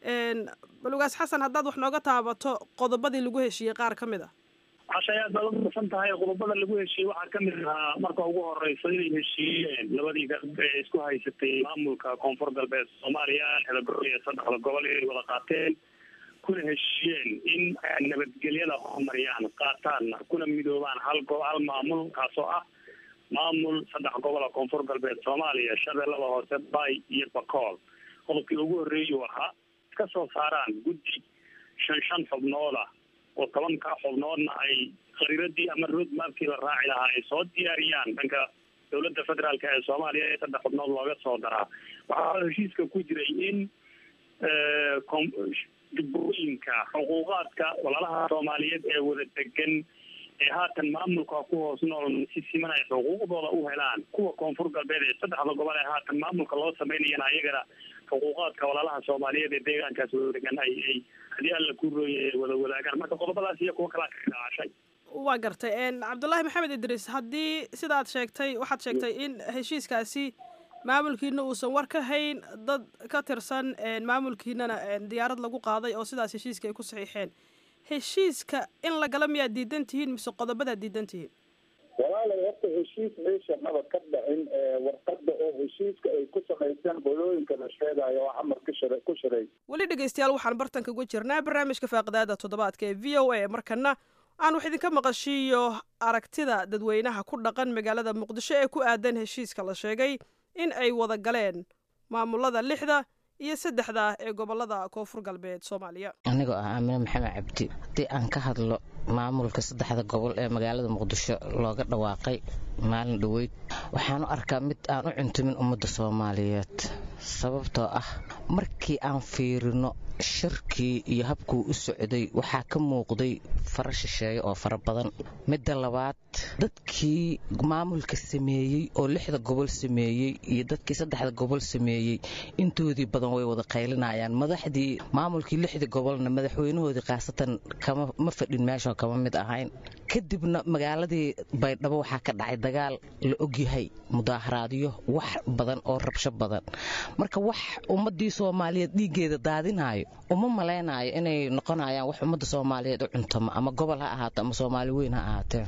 bal ugaas xasan haddaad wax nooga taabato qodobadii lagu heshiiyey qaar ka mid a cashay aad baad umasan tahay qodobada lagu heshiiyey waxaa kamid ahaa marka ugu horeysa inay heshiiyeen labadii garb ee isku haysatay maamulka koonfur galbeed soomaaliya lixda gobol iyo saddexda gobol inay wada qaateen kuna heshiiyeen in nabadgelyada horumariyaan qaataan kuna midoobaan hal go hal maamul kaasoo ah maamul saddex gobola koonfur galbeed soomaaliya shabeellada hoose bay iyo bakool qodobkii ugu horreeyuu ahaa ka soo saaraan guddi shan shan xubnooda oo tobanka xubnoodna ay khariiradii ama road mapkii la raaci lahaa ay soo diyaariyaan dhanka dowladda federaalk ee soomaaliya ee saddex xubnood looga soo daraa waxaa heshiiska ku jiray in dibooyinka xuquuqaadka walaalaha soomaaliyeed ee wada degan ee haatan maamulka ku hoos nool si siman ay xuquuqdooda u helaan kuwa koonfur galbeed ee saddexda gobol ee haatan maamulka loo sameynayana ayagana xuquuqaadka walaalaha soomaaliyeed ee deegaankaas wada degan ay ay haddii alla ku rooye ay wada wadaagaan marka qodobadaas iyo kuwa kalaa ka dhaacashay waa gartay cabdullaahi maxamed idriis haddii sidaad sheegtay waxaad sheegtay in heshiiskaasi maamulkiina uusan war ka hayn dad ka tirsan maamulkiinana diyaarad lagu qaaday oo sidaas heshiiska ay ku saxiixeen heshiiska in lagala miyaad diidan tihiin mise qodobadaa diidan tihiin walaalay horta heshiis meesha maba ka dhicin warqada oo heshiiska ay ku samayseen qolooyinka la sheegayo oo xamar ku shira ku shiray weli dhegaystayaal waxaan bartanka uga jirnaa barnaamijka faaqidaada toddobaadka ee v o a markana aan wax idinka maqashiiyo aragtida dadweynaha ku dhaqan magaalada muqdisho ee ku aadan heshiiska la sheegay in ay wada galeen maamulada lixda iyo saddexda ee gobolada koonfur galbeed soomaaliya anigoo ah aamine maxamed cabdi haddii aan ka hadlo maamulka saddexda gobol ee magaalada muqdisho looga dhawaaqay maalin dhoweyd waxaan u arkaa mid aan u cuntumin ummadda soomaaliyeed sababtoo ah markii aan fiirino shirkii iyo habkuu u socday waxaa ka muuqday fara shisheeye oo fara badan midda labaad dadkii maamulka sameeyey oo lixda gobol sameeyey iyo dadkii saddexda gobol sameeyey intoodii badan way wada qaylinayaan madaxdii maamulkii lixda gobolna madaxweynahoodii khaasatan ma fadhin meeshoo kama mid ahayn kadibna magaaladii baydhabo waxaa ka dhacay dagaal la ogyahay mudaaharaadyo wax badan oo rabsho badan marka wax ummadii soomaaliyeed dhiiggeeda daadinayo uma malaynayo inay noqonayaan wax ummadda soomaaliyeed u cuntamo ama gobol ha ahaato ama soomaali weyn ha ahaatee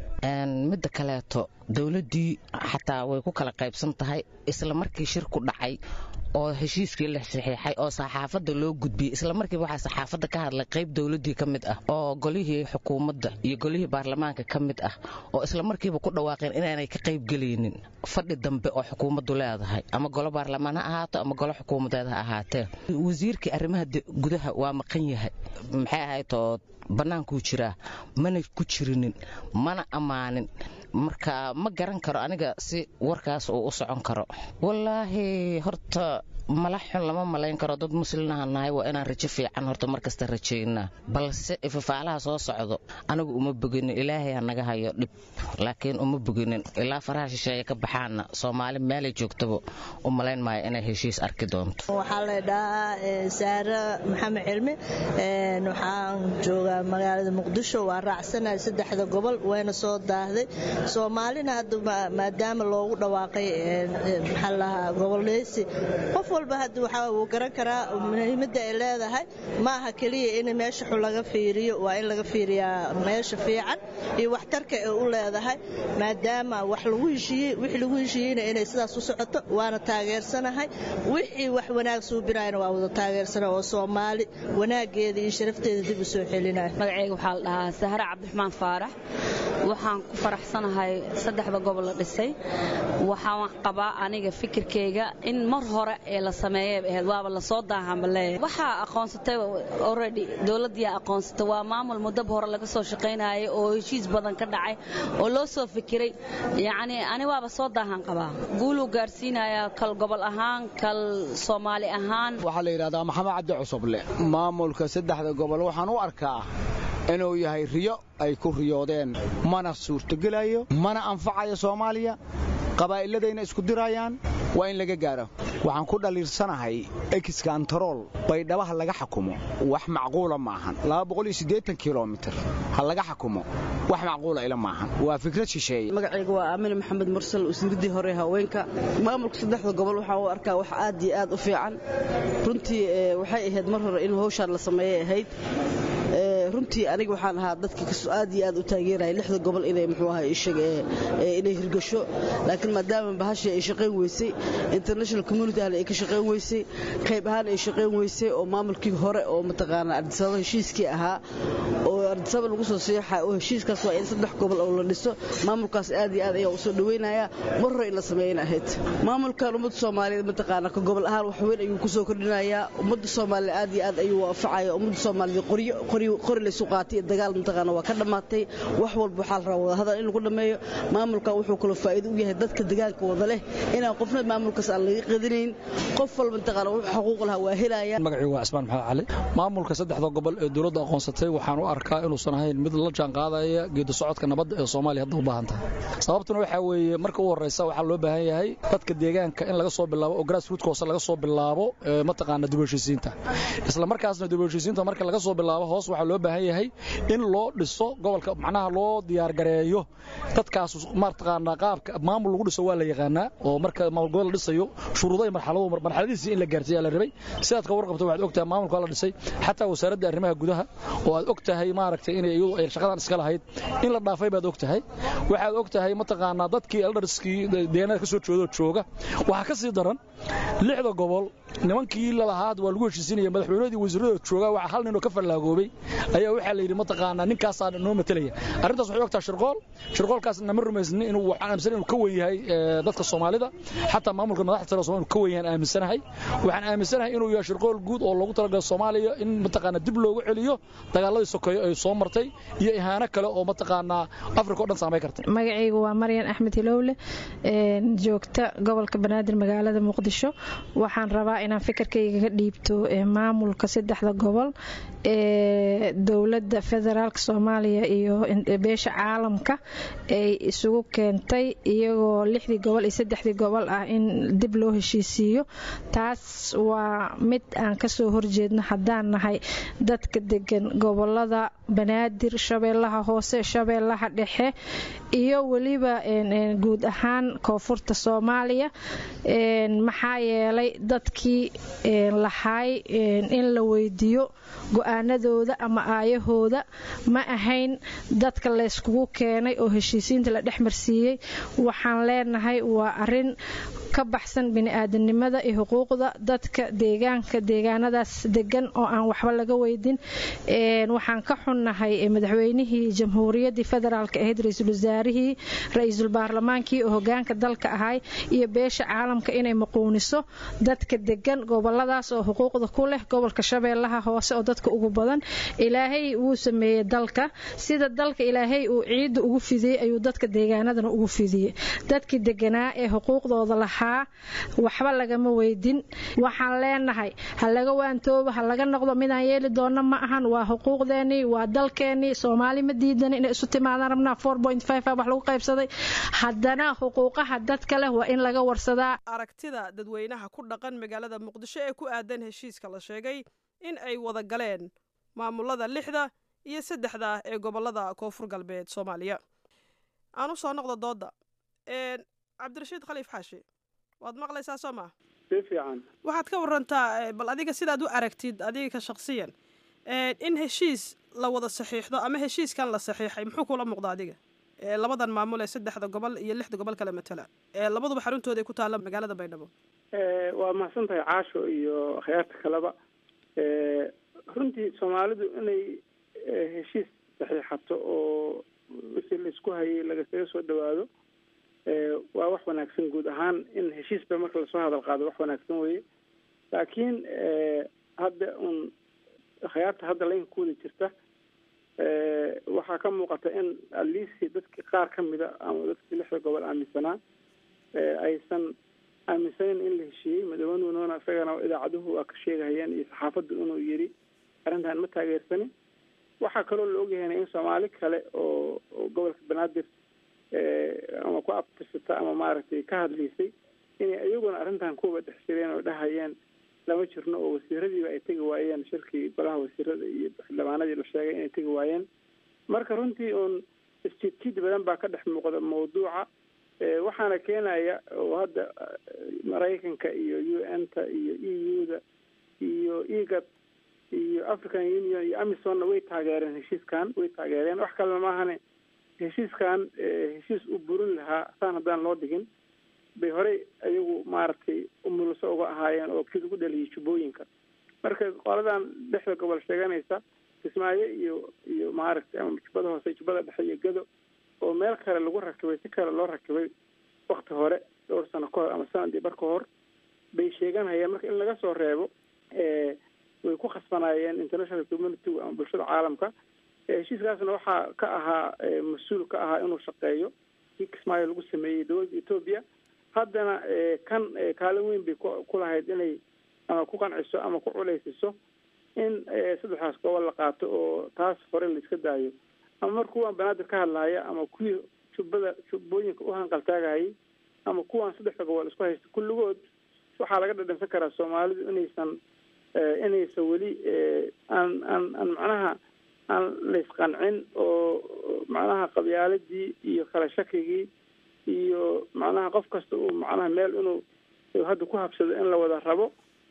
midda kaleeto dowladdii xataa way ku kala qaybsan tahay isla markii shirku dhacay oo heshiiskii la saxiixay oo saxaafadda loo gudbiyey isla markiiba waxaa saxaafadda ka hadlay qayb dowladdii ka mid ah oo golihii xukuumadda iyo golihii baarlamaanka ka mid ah oo isla markiiba ku dhawaaqeen inaanay ka qaybgelaynin fadhi dambe oo xukuumaddu leedahay ama golo baarlamaan ha ahaato ama golo xukuumadeed ha ahaatee wasiirkii arrimaha gudaha waa maqan yahay maxay ahayd oo bannaankuu jiraa mana ku jirinin mana ammaanin marka ma garan karo aniga si warkaas uu u socon karo wallaahi horta mala xun lama malayn karo dad muslinaha nahay waa inaan rajo fiican horta markasta rajaynaa balse ifafaalaha soo socdo anigu uma boginin ilaahay ha naga hayo dhib laakiin uma boginin ilaa faraha shisheeye ka baxaana soomaali meelay joogtaba u malayn maayo inay heshiis arki doonto waxaa la dhahaa saare maxamed cilmi waxaan joogaa magaalada muqdisho waa raacsanahay saddexda gobol wayna soo daahday soomaalina hadda maadaama loogu dhawaaqay maxaa lahaa goboleysi qof walba hadda waxaa uu garan karaa muhiimadda ay leedahay ma aha keliya in meesha xun laga fiiriyo waa in laga fiiriyaa meesha fiican iyo waxtarka ay u leedahay maadaama wax lagu heshiiyey wixii lagu heshiiyeyna inay sidaas u socoto waana taageersanahay wixii wax wanaag suubinayana waa wada taageersana oo soomaali wanaageeda iyo sharafteeda dib u soo celinaya magacayga waxaa la dhahaa sahre cabdiraxmaan faarax waxaan ku faraxsanahay saddexda gobol la dhisay waxaan qabaa aniga fikirkayga in mar hore ee la sameeyay ahayd waaba lasoo daahanba leeyahay waxaa aqoonsatay already dowladdiyaa aqoonsatay waa maamul muddaba hore laga soo shaqaynayay oo heshiis badan ka dhacay oo loo soo fikiray yacni ani waaba soo daahan qabaa guuluu gaarsiinayaa kal gobol ahaan kal soomaali ahaan waxaa la yidhahdaa maxamed cabdi cusuble maamulka saddexda gobol waxaan u arkaa inuu yahay riyo ay ku riyoodeen mana suurtogelayo mana anfacayo soomaaliya qabaa'iladayna isku dirayaan waa in laga gaaro waxaan ku dhaliirsanahay exkantarool baydhabaha laga xakumo wax macquula maahan kilomitir ha laga xakumo wax macquula ila maahan waa fikrad shisheeye magacayga waa aamine maxamed mursal wasiiradii hore haweenka maamulka saddexda gobol waxaan u arkaa wax aad iyo aad u fiican runtii waxay ahayd mar hore in hawshaan la sameeyay ahayd runtii aniga waxaan ahaa dadka aad iyo aad u taageeraya lixda gobol inay muxuu ahaa inay hirgasho laakiin maadaama bahashii ay shaqayn weysay international community ahna ay ka shaqayn weysay qayb ahaan ay shaqayn weysay oo maamulkii hore oo mataqaanaa ardisababa heshiiskii ahaa oo ardisaba lagu soo seexay oo heshiiskaas waa in saddex gobol oo la dhiso maamulkaas aad iyo aad ayaa u soo dhaweynaya mar hore in la sameeyan ahayd maamulkan ummadda soomaaliyeed mataqaanaa ka gobol ahaan wax weyn ayuu kusoo kordhinayaa ummadda soomaaliya aad iyo aad ayuu waafacaya ummadda soomaaliyeed qoryo qori laysu qaatay iyo dagaal mataqaana waa ka dhammaatay wax walba waxaa la rabaa wadahadal in lagu dhammeeyo maamulkan wuxuu kaloo faa'iido u yahay dadka deegaanka wada leh inaan qofna maamulkaas aan laga qadinayn qof walba mataqaana wuxuu xuquuq lahaa waa helaya magacii waa cismaan maxamed cali maamulka saddexda gobol ee dowladda aqoonsatay waxaan u arkaa inuusan ahayn mid la jaanqaadaya geedi socodka nabadda ee soomaaliya hadda u baahan tahay sababtuna waxaa weeye marka u horreysa waxaa loo baahan yahay dadka deegaanka in laga soo bilaabo oo grassroot hoose laga soo bilaabo mataqaana dib u heshiisiinta isla markaasna dib u heshiisiinta marka laga soo bilaabo hoos waxaa loo baahan yahay in loo dhiso gobolka macnaha loo diyaargareeyo dadkaas mataqaana qaabka maamul lagu dhiso waa la yaqaanaa oo marka maamul gobol la dhisayo shuruudo iyo marxalado marxaladiisii in la gaarsiiya la rabay sidaad ka warqabto waxaad ogtahay maamulka la dhisay xataa wasaaradda arrimaha gudaha oo aad ogtahay maaragtay inay iyadu ay shaqadan iska lahayd in la dhaafay baad ogtahay waxaad ogtahay mataqaanaa dadkii eldarskii deegaanada ka soo jeedoo jooga waxaa ka sii daran lixda gobol nimankii lalahaa waa lagu heshiisinaya madaxweynahoodii wasiiradooda jooga waxaa hal nin oo ka fallaagoobay ayaa waxaa la yidhi mataqaanaa ninkaasaa noo matelaya arrintaas waxay ogtahay shirqool shirqoolkaasna ma rumaysnin inuu waxaan aaminsan inuu ka wen yahay dadka soomaalida xataa maamulka madaxda sare Soomaaliya ka wen yahay aaminsanahay waxaan aaminsanahay inuu yahay shirqool guud oo loogu talagalay Soomaaliya in mataqaanaa dib loogu celiyo dagaaladii sokeeye ay soo martay iyo ihaano kale oo mataqaanaa Afrika oo dhan saameyn kartay magacaygu waa Maryan Axmed Hilowle joogta gobolka Banaadir magaalada Muqdisho waxaan rabaa inaan fikirkayga ka dhiibto maamulka saddexda gobol ee dowladda federaalk Soomaaliya iyo beesha caalamka ay isugu keentay iyagoo lixdii gobol iyo saddexdii gobol ah in dib loo heshiisiiyo taas waa mid aan kasoo horjeedno haddaan nahay dadka degan gobolada banaadir shabeellaha hoose shabeellaha dhexe iyo weliba guud ahaan koonfurta soomaaliya maxaa yeelay dadkii lahaay in la weydiiyo go-aanadooda ama aayahooda ma ahayn dadka layskugu keenay oo heshiisiinta la dhex marsiiyey waxaan leenahay waa arin ka baxsan bini-aadanimada iyo xuquuqda dadka deegaanka deegaanadaas degan oo aan waxba laga weydin waxaan ka xunnahay madaxweynihii jamhuuriyaddii federaalk ahayd ra-iisul wasaarihii ra-iisul baarlamaankii oo hogaanka dalka ahay iyo beesha caalamka inay maquuniso dadka degan goboladaas oo xuquuqda ku leh gobolka shabeellaha hoose oo dadka ugu badan ilaahay wuu sameeyey dalka sida dalka ilaahay uu ciidda ugu fidiyey ayuu dadka deegaanadana ugu fidiyey dadkii deganaa ee xuquuqdooda lahaa waxba lagama weydin waxaan leenahay ha laga waantoobo ha laga noqdo midaan yeeli doona ma ahan waa xuquuqdeenii waa dalkeenii soomaali ma diidan inay isu timaadaan rabnaa wax lagu qaybsaday haddana xuquuqaha dadka leh waa in laga warsadaa aragtida dadweynaha ku dhaqan magaalada muqdisho ee ku aadan heshiiska la sheegay in ay wada galeen maamulada lixda iyo saddexda ee gobolada koonfur galbeed soomaaliya aan u soo noqdo dooda cabdirashiid khaliif xaashi waad maqlaysaa soo maa si fiican waxaad ka warantaa bal adiga sidaad u aragtid adiga ka shaksiyan in heshiis la wada saxiixdo ama heshiiskan la saxiixay muxuu kula muuqda adiga labadan maamul ee saddexda gobol iyo lixda gobol kale matala labaduba xaruntooda ay ku taalla magaalada baydhabo waa mahadsan tahay caasho iyo akhyaarta kaleba runtii soomaalidu inay heshiis saxiixato oo wixii laisku hayay lagasaga soo dhawaado waa wax wanaagsan guud ahaan in heshiisba marka lasoo hadal qaado wax wanaagsan weye laakiin hadda un akhyaarta hadda laynka ku wada jirta waxaa ka muuqata in aliisi dadkii qaar ka mida ama dadkii lixda gobol aaminsanaa aysan aaminsaneyn in la heshiiyey madaxweynuhuna isagana idaacaduhu waa ka sheegahayeen iyo saxaafaddu inuu yiri arrintan ma taageersanin waxaa kaloo la ogyahayna in soomaali kale oo gobolka banaadir ama ku abtirsata ama maaragtay ka hadlaysay inay iyaguna arrintan kuwa dhex jireen oo dhahayeen lama jirno oo wasiiradiiba ay tegi waayeen shirkii golaha wasiirada iyo xildhibaanadii la sheegay inay tegi waayeen marka runtii uun isjidjid badan baa ka dhex muuqda mawduuca waxaana keenaya oo hadda maraykanka iyo u n ta iyo e u da iyo egad iyo african union iyo amisonna way taageereen heshiiskan way taageereen wax kalena maahane heshiiskan heshiis u burin lahaa saan haddaan loo dhigin bay horey ayagu maaragtay umuluso uga ahaayeen oo kii lagu dhaliyay jubbooyinka marka qoladan dhexda gobol sheeganaysa kismaayo iyo iyo maaragtay ama jubbada hoose jubbada dhexe iyo gado oo meel kale lagu rakibay si kale loo rakibay wakti hore dhowr sano ka hor ama sanadii bar ka hor bay sheeganayeen marka in laga soo reebo way ku khasbanaayeen international community ama bulshada caalamka heshiiskaasna waxaa ka ahaa mas-uul ka ahaa inuu shaqeeyo kii kismaayo lagu sameeyey dowladda etoobiya haddana kan kaalin weyn bay ku lahayd inay ama ku qanciso ama ku culeysiso in saddexdaas gobol la qaato oo taas hore la iska daayo ama mar kuwaan banaadir ka hadlaaya ama kuwii jubbada jubbooyinka u hanqaltaagayay ama kuwaan saddexda gobol isku haysta kulligood waxaa laga dhadhansan karaa soomaalidu inaysan inaysan weli aan aan aan macnaha aan laysqancin oo macnaha qabyaaladii iyo kala shakigii iyo macnaha qof kasta uu macnaha meel inuu hadda ku habsado in la wada rabo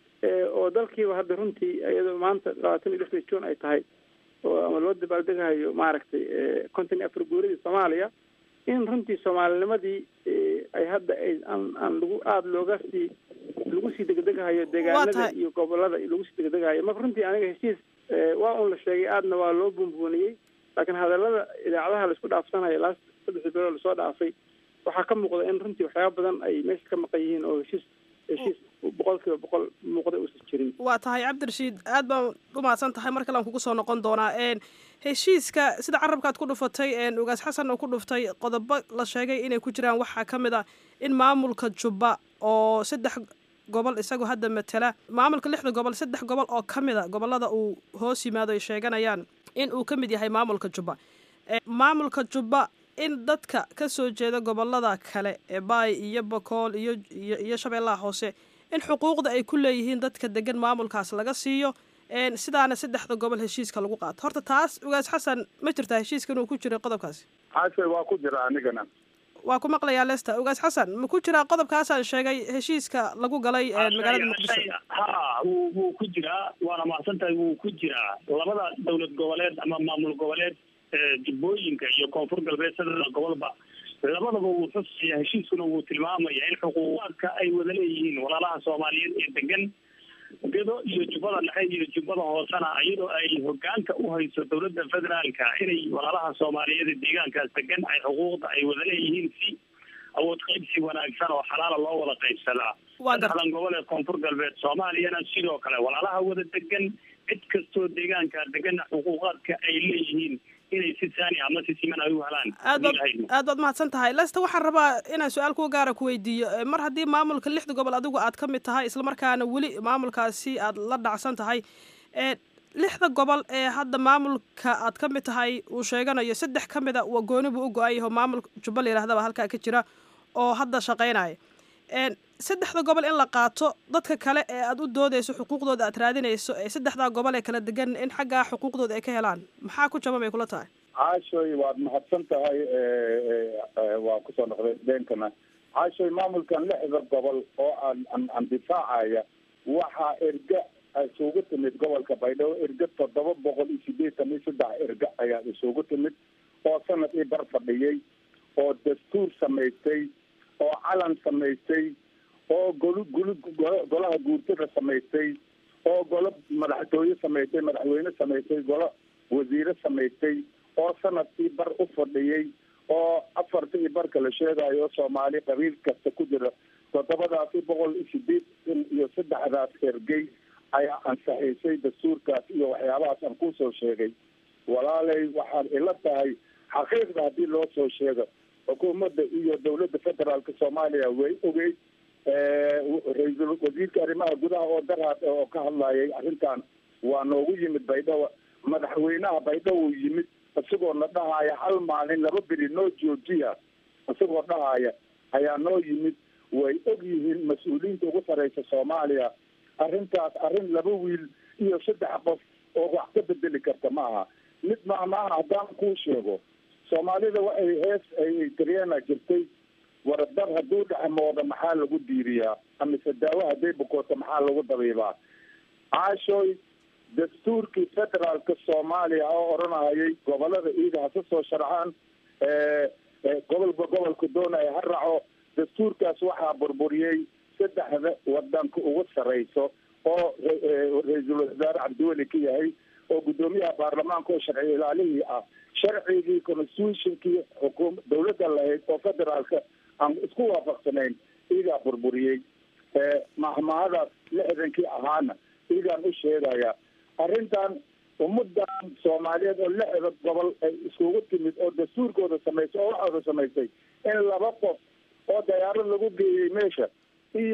oo dalkiiba hadda runtii iyadoo maanta labaatan iyo lixda juun ay tahay oo ama loo dabaaldegahayo maaragtay konton iyo afar guuradii soomaaliya in runtii soomaalinimadii ay hadda ay aan aan lagu aada looga sii lagu sii degdegahayo deegaanada iyo gobolada lagu sii degdegahayo marka runtii aniga heshiis waa un la sheegay aadna waa loo buunbuuniyey laakiin hadalada idaacadaha laisku dhaafsanayo laa saddexdii bilood lasoo dhaafay waxaa ka muuqda in runtii waxyaaba badan ay meesha ka maqan yihiin oo heshiis heshiis boqol kiiba boqol muuqda uusan jirin waa tahay cabdirashiid aad baan u mahadsan tahay mar kale aan kugu soo noqon doonaa heshiiska sida carabkaad ku dhufatay ugaas xasan oo ku dhuftay qodobo la sheegay inay ku jiraan waxaa ka mid ah in maamulka jubba oo saddex gobol isagoo hadda matala maamulka lixda gobol saddex gobol oo ka mid a gobolada uu hoos yimaado ay sheeganayaan in uu ka mid yahay maamulka jubba maamulka jubba in dadka ka soo jeeda gobolada kale ee baay iyo bokool iyo iyo shabeellaha hoose in xuquuqda ay ku leeyihiin dadka degan maamulkaas laga siiyo sidaana saddexda gobol heshiiska lagu qaato horta taas ugaas xasan ma jirtaa heshiiska inuu ku jiray qodobkaasi xaashe waa ku jira anigana waa ku maqlayaa lester ugaas xasan ma ku jiraa qodobkaasaan sheegay heshiiska lagu galay magaalada muqdisho ha wuu wuu ku jiraa waana mahadsan tahay wuu ku jiraa labada dowlad goboleed ama maamul goboleed jubbooyinka iyo koonfur galbeed sadexda gobolba labadaba wuu xusaya heshiiskuna wuu tilmaamaya in xuquuqaadka ay wada leeyihiin walaalaha soomaaliyeed ee degan gedo iyo jubbada dhexe iyo jubbada hoosena iyadoo ay hogaanka u hayso dowladda federaalka inay walaalaha soomaaliyeed ee deegaankaas degan ay xuquuqda ay wada leeyihiin si awood qaybsi wanaagsan oo xalaala loo wada qaybsadaa saddexdan gobol ee koonfur galbeed soomaaliyana sidoo kale walaalaha wada degan cid kastoo deegaanka degana xuquuqaadka ay leeyihiin inay si saani ama si siman ay u helaan aad baad aad baad mahadsan tahay lesta waxaan rabaa inaan su-aal kuwa gaara ku weydiiyo mar haddii maamulka lixda gobol adigu aad ka mid tahay islamarkaana weli maamulkaasi aad la dhacsan tahay lixda gobol ee hadda maamulka aad ka mid tahay uu sheeganayo saddex ka mid a waa gooni buu u go-an yaho maamulka jubba la yirahdaba halkaa ka jira oo hadda shaqaynaya saddexda gobol in la qaato dadka kale ee aad u doodeyso xuquuqdooda aad raadinayso ee saddexdaa gobol ee kala degan in xaggaa xuquuqdooda ay ka helaan maxaa ku jaban bay kula tahay caashoy waad mahadsan tahay waa kusoo noqday deenkana caashoy maamulkan lixda gobol oo aan an andifaacaya waxaa erga isugu timid gobolka baydhabo erga toddoba boqol iyo sideetan iyo saddex erga ayaa isugu timid oo sanad ii bar fadhiyey oo dastuur samaystay oo calan samaystay oo golu gulu golaha guurtada samaystay oo golo madaxtooye samaystay madaxweyne samaystay golo wasiire samaystay oo sanadkii bar u fadhiyey oo afarta iyo barka la sheegayo soomaali qabiil kasta ku jira toddobadaasi boqol iyo sideetan iyo saddexdaas ergey ayaa ansaxiisay dastuurkaas iyo waxyaabahaas aan kusoo sheegay walaalay waxaad ila tahay xaqiiqda haddii loo soo sheego xukuumadda iyo dowladda federaalka soomaaliya way ogeyd ra-iisul wasiirka arrimaha gudaha oo daraad oo ka hadlayay arrintan waa noogu yimid baydhabo madaxweynaha baydhabo yimid isagoo na dhahaya hal maalin laba beri noo joojiya isagoo dhahaya ayaa noo yimid way og yihiin mas-uuliyiinta ugu sareysa soomaaliya arrintaas arrin laba wiil iyo saddex qof oo wax ka bedeli karta ma aha mid maamaaha haddaan kuu sheego soomaalida waxay hees ay tiriana jirtay waradar hadduu dhexmooda maxaa lagu diiriyaa amise daawo hadday bukooto maxaa lagu dabiibaa caashooy dastuurkii federaalka soomaaliya oo odhanayay gobolada iida hase soo sharxaan gobolba gobolka doonaya ha raaco dastuurkaas waxaa burburiyey saddexda wadanka ugu sareyso oo ra-iisul wasaare cabdiweli ka yahay oo guddoomiyaha baarlamaanka oo sharci ilaalihii ah sharcigii constitutionkii xukuum dawladda lahayd oo federaalka aan isku waafaqsanayn iigaa burburiyey mahmahadaas lixdankii ahaana iigaan u sheegaya arrintan ummadan soomaaliyeed oo lixda gobol ay iskugu timid oo dastuurkooda samaysay oo waxooda samaysay in laba qof oo dayaarad lagu geeyey meesha iyo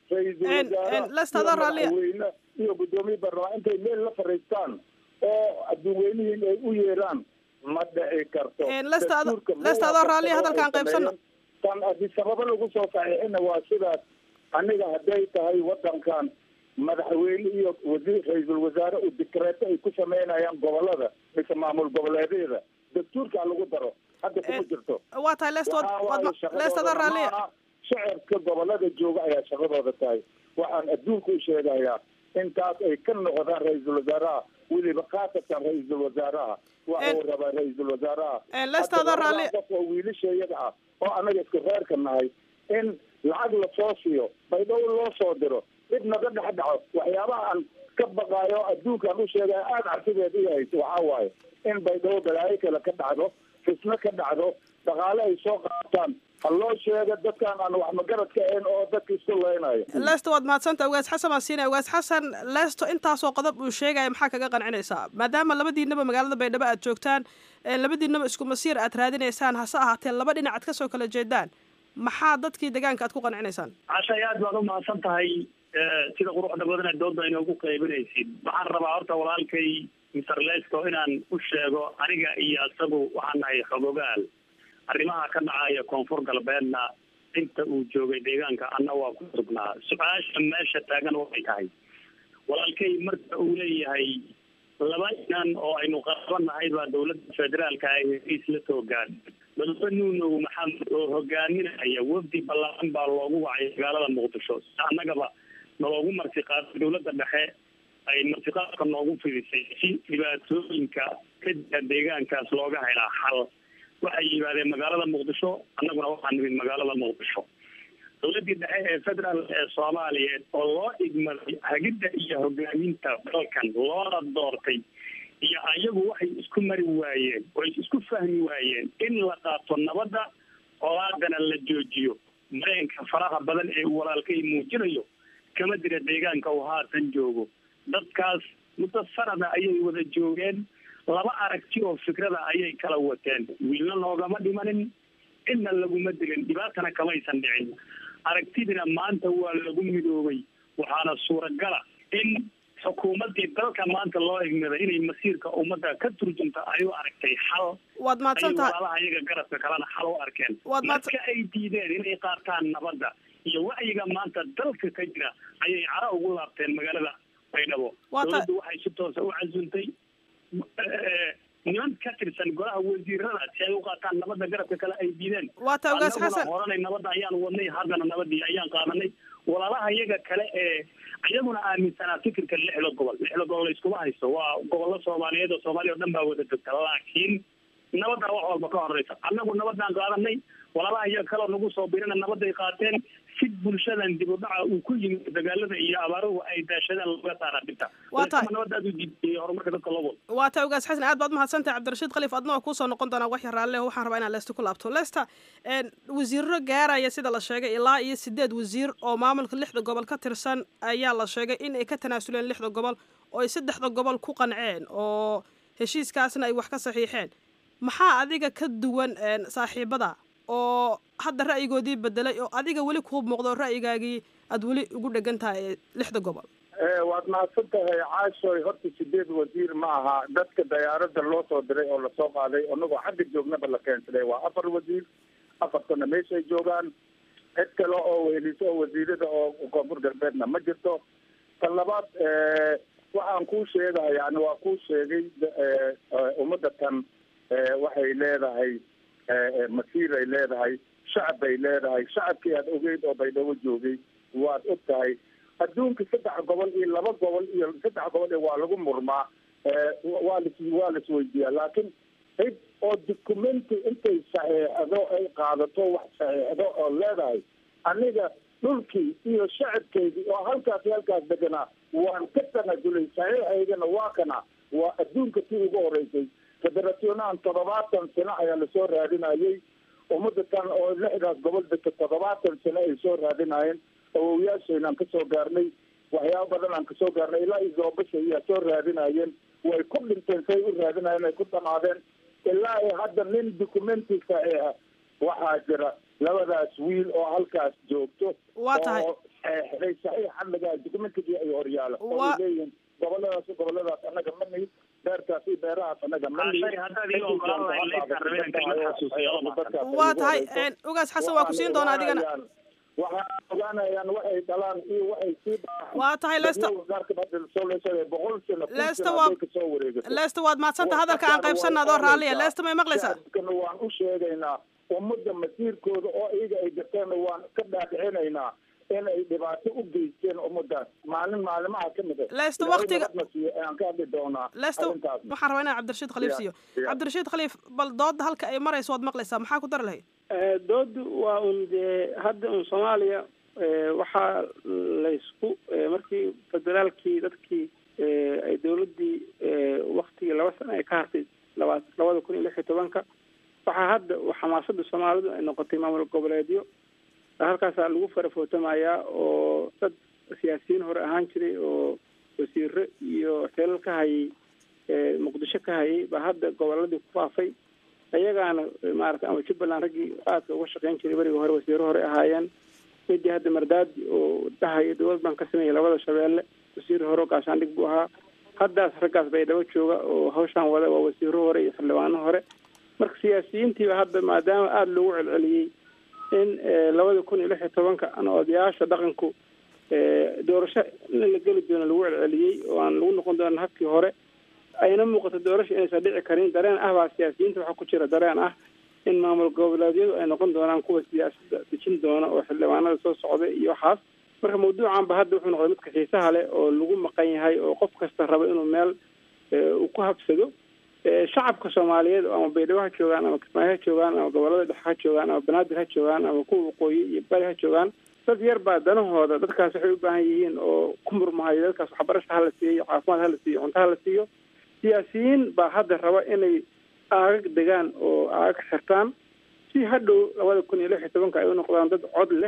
ra-iisul En- wasaare en, Lester, iyo adoo raalliya. madaxweyne iyo guddoomiye baarlamaan intay meel la fariistaan oo adduunweynihiin ay u yeeraan ma dhici karto En, Lester, ado- Dastuurka ma Lester, adoo raalliya, waafaqsano hadalkaan ay qaybsano. sameeyeen. tan adi sababo lagu soo saxiixina waa sidaas aniga hadday tahay wadankan madaxweyne iyo wasiir ra-iisul wasaare uu dikreeto ay ku sameynayaan gobolada mise maamul goboleedyada dastuurkaa lagu daro hadda kuma jirto waa tahay Lester, waad- Waxaa waad ma- waaye shaqadooda Lester, adoo raalliya. maaha. shacabka gobolada jooga ayaa shaqadooda tahay waxaan adduunka u sheegayaa intaas ay ka noqdaan ra-iisul wasaaraha weliba khaasatan ra-iisul wasaaraha waxa uu rabaa ra-iisul wasaaraha En, Lester, adoo Hadda raalli- labadan qof oo wiilashayada ah oo anaga isku reerka nahay in lacag lasoo siiyo baydhabo loo soo diro dib naga dhex dhaco waxyaabaha aan ka baqaayo adduunkaan u sheegaya aada cabsideed i hayso waxaa waaye in baydhabo balaayo kale ka dhacdo fisno ka dhacdo dhaqaale ay soo qaataan ha loo sheego dadkaan aan wax magaradka ahayn oo dadka isku leynayo lesto waad mahadsanta ugaas xasan baan siinaya ugaas xasan lesto intaasoo qodob uu sheegaya maxaa kaga qancinaysaa maadaama labadiinaba magaalada baydhabo aad joogtaan ee labadiinaba isku masiir aad raadinaysaan hase ahaatee laba dhinac aad kasoo kala jeedaan maxaa dadkii deegaanka aad ku qancinaysaan cashay aad baad u mahadsan tahay sida quruxda badan ee doodda inoogu qaybinaysid waxaan rabaa horta walaalkay mr lesto inaan u sheego aniga iyo isagu waxaan nahay xogogaal arrimaha ka dhacaya koonfur galbeedna inta uu joogay deegaanka anna waa ku sugnaa su-aasha meesha taagan waxay tahay walaalkay marka uu leeyahay laba inan oo aynu qarabanahay baa dowladda federaalka ay heshiis la soo gaadhay madaxwe nuunow maxamed oo hogaaminaya wafdi ballaaran baa loogu wacay magaalada muqdisho si annagaba naloogu martiqaaday dowladda dhexe ay martiqaadka noogu fidisay si dhibaatooyinka ka jira deegaankaas looga helaa xal waxay yimaadeen magaalada muqdisho annaguna waxaa nimid magaalada muqdisho dowladdii dhexe ee federaal ee soomaaliyeed oo loo igmaday hagidda iyo hogaaminta dalkan loona doortay iyo ayagu waxay isku mari waayeen oo ay isku fahmi waayeen in la qaato nabadda colaadana la joojiyo mareenka faraha badan ee uu walaalkay muujinayo kama dira deegaanka uu haatan joogo dadkaas muddo sanada ayay wada joogeen laba aragti oo fikrada ayay kala wateen wiilna noogama dhimanin cidna laguma dilin dhibaatana kamaysan dhicin aragtidina maanta waa lagu midoobay waxaana suuragala in xukuumaddii dalka maanta loo igmaday inay masiirka ummadda ka turjunta ay u aragtay xal waad mahadsan tahay walaalaha iyaga garabka kalena xal u arkeen Waad mahadsan- marka ay diideen inay qaataan nabadda iyo wacyiga maanta dalka ka jira ayay cara ugu laabteen magaalada baydhabo Waa ta- dowladdu waxay si toosa u casuntay eh, niman ka tirsan golaha wasiirada si ay u qaataan nabadda garabka kale ay diideen Waa ta Ugaas Annaguna Xasan. horanay nabadda ayaan wadnay haddana nabadii ayaan qaadanay walaalaha iyaga kale ee iyaguna aaminsanaa fikirka lixda gobol lixda gobol layskuma haysto waa gobollo soomaaliyeed oo soomaaliya oo dhan baa wada degta laakiin nabadda wax walba ka horeysa annagu nabadaan qaadanay walaalaha iyaga kaleo nagu soo birina nabadday qaateen si bulshadan dib u dhaca uu ku yimid dagaalada iyo abaaruhu ay daashadaan looga saara dhibta Waa tahay. nabadda aad u diidiyey horumarka dadka loo wado waa ta ugaas xasan aad baad mahadsantahay cabdirashiid khaliif adna waa kuusoo noqon doonaa wax yar raalle waxaan rabaa inaan leesta ku laabto leesta wasiiro gaaraya sida la sheegay ilaa iyo sideed wasiir oo maamulka lixda gobol ka tirsan ayaa la sheegay in ay ka tanaasuleen lixda gobol oo ay saddexda gobol ku qanceen oo heshiiskaasna ay wax ka saxiixeen maxaa adiga ka duwan een, saaxiibada oo hadda ra'yigoodii bedelay oo adiga weli kuu muuqdo oo ra'yigaagii aad weli ugu dhegan tahay ee lixda gobol Eh, waad mahadsan tahay caashoy horta sideed wasiir ma aha dadka dayaarada loo soo diray oo lasoo qaaday anagoo xagga joognaba la keensaday waa afar wasiir afartana meeshay joogaan cid kale oo weheliso oo wasiirada oo koonfur galbeedna ma jirto ta labaad eh, waxaan kuu sheegaya yani waa kuu sheegay eh, eh, ummadda tan eh, waxay leedahay eh, eh, masiir ay leedahay shacab bay leedahay shacabkii aad ogeyd oo baydhabo joogay waad og tahay adduunka saddex gobol iyo laba gobol iyo saddex gobol iyo waa lagu murmaa Eh, waa lis waa laisweydiiyaa laakiin cid oo documenti intay saxeexdo ay qaadato wax saxeexdo oo leedahay aniga dhulkii iyo shacabkeydii oo halkaas iyo halkaas deganaa waan ka tanasulay saxiixaydana waa kana waa adduunka tii ugu horeysay federationahan toddobaatan sano ayaa lasoo raadinayay ummadda tan oo lixdaas gobol degta toddobaatan sano ay soo raadinayeen awowayaashayna aan kasoo gaarnay waxyaaba badan aan kasoo gaarnay ilaa iyo zoobasha ayaa soo raadinayeen way ku dhinteen say u raadinayeen ay ku dhamaadeen ilaa iyo hadda nin documenti saxiixa waxaa jira labadaas wiil oo halkaas joogto Waa tahay. oo saxeexday saxiix xadligaa documentigii ay horyaalo oo ay leeyihiin goboladaas goboladaas annaga ma nihi beertaas iyo beerahaas annaga ma nihi waa tahay ugaas xasan waa ku siin doonaa adigana waxaa ogaanayaan waxay dhalaan iyo waxay sii waa tahay leesta boqol sano leesta waa kasoo wareegato leesta waad mahadsanta hadalka aan qaybsanna adoo raalliya leesta may maqlaysaa waan u sheegaynaa ummadda masiirkooda oo iyaga ay garteenna waan ka dhaadhicinaynaa in ay dhibaato u geysteen ummadaas maalin maalimaha ka mid leesta waktiga aan ka hadli doonaa leesta waxaan rabaa inaan cabdirashiid khaliif siiyo cabdirashiid khaliif bal dooda halka ay marayso waad maqlaysaa maxaa ku dari lahayd doodu waa un dee hadda un soomaaliya waxaa laysku markii federaalkii dadkii ay dawladdii waktigii laba sano ay ka hartay laba labada kun iyo lix iyo tobanka waxaa hadda xamaasada soomaalidu ay noqotay maamul goboleedyo halkaasaa lagu farafootamayaa oo dad siyaasiyiin hore ahaan jiray oo wasiiro iyo xeelal ka hayay muqdisho ka hayay baa hadda goboladii ku faafay ayagaana maarata ama jubbaland raggii aadka uga shaqeyn jiray beriga hore wasiiro hore ahaayeen midii hadda mardaadi oo dhahaya dowlad baan ka sameeyay labada shabeelle wasiir hore gaashaandhig buu ahaa haddaas raggaas bay dhabo jooga oo hawshaan wada waa wasiiro hore iyo xildhibaano hore marka siyaasiyiintiiba hadda maadaama aada loogu celceliyey in labada kun iyo lix iyo tobanka an odayaasha dhaqanku doorasho in la geli doono lagu celceliyey oo aan lagu noqon doonan habkii hore ayna muuqato doorasho inaysan dhici karin dareen ah baa siyaasiyiinta waxaa ku jira dareen ah in maamul goboleedyadu ay noqon doonaan kuwa siyaasadda dejin doona oo xildhibaanada soo socda iyo waxaas marka mawduucan ba hadda wuxuu noqday midka xiisaha leh oo lagu maqan yahay oo qof kasta rabo inuu meel uu ku habsado shacabka soomaaliyeed ama baydhabo ha joogaan ama kismaayo ha joogaan ama gobolada dhexe ha joogaan ama banaadir ha joogaan ama kuwa waqooyi iyo bari ha joogaan dad yar baa danahooda dadkaas waxay u baahan yihiin oo ku murmahayo dadkaas waxbarasha hala siiyo caafimaad hala siiyo cunto hala siiyo siyaasiyiin baa hadda raba inay aagag degaan oo aagag xirtaan si hadhow labada kun iyo lix iyo tobanka ay u noqdaan dad cod leh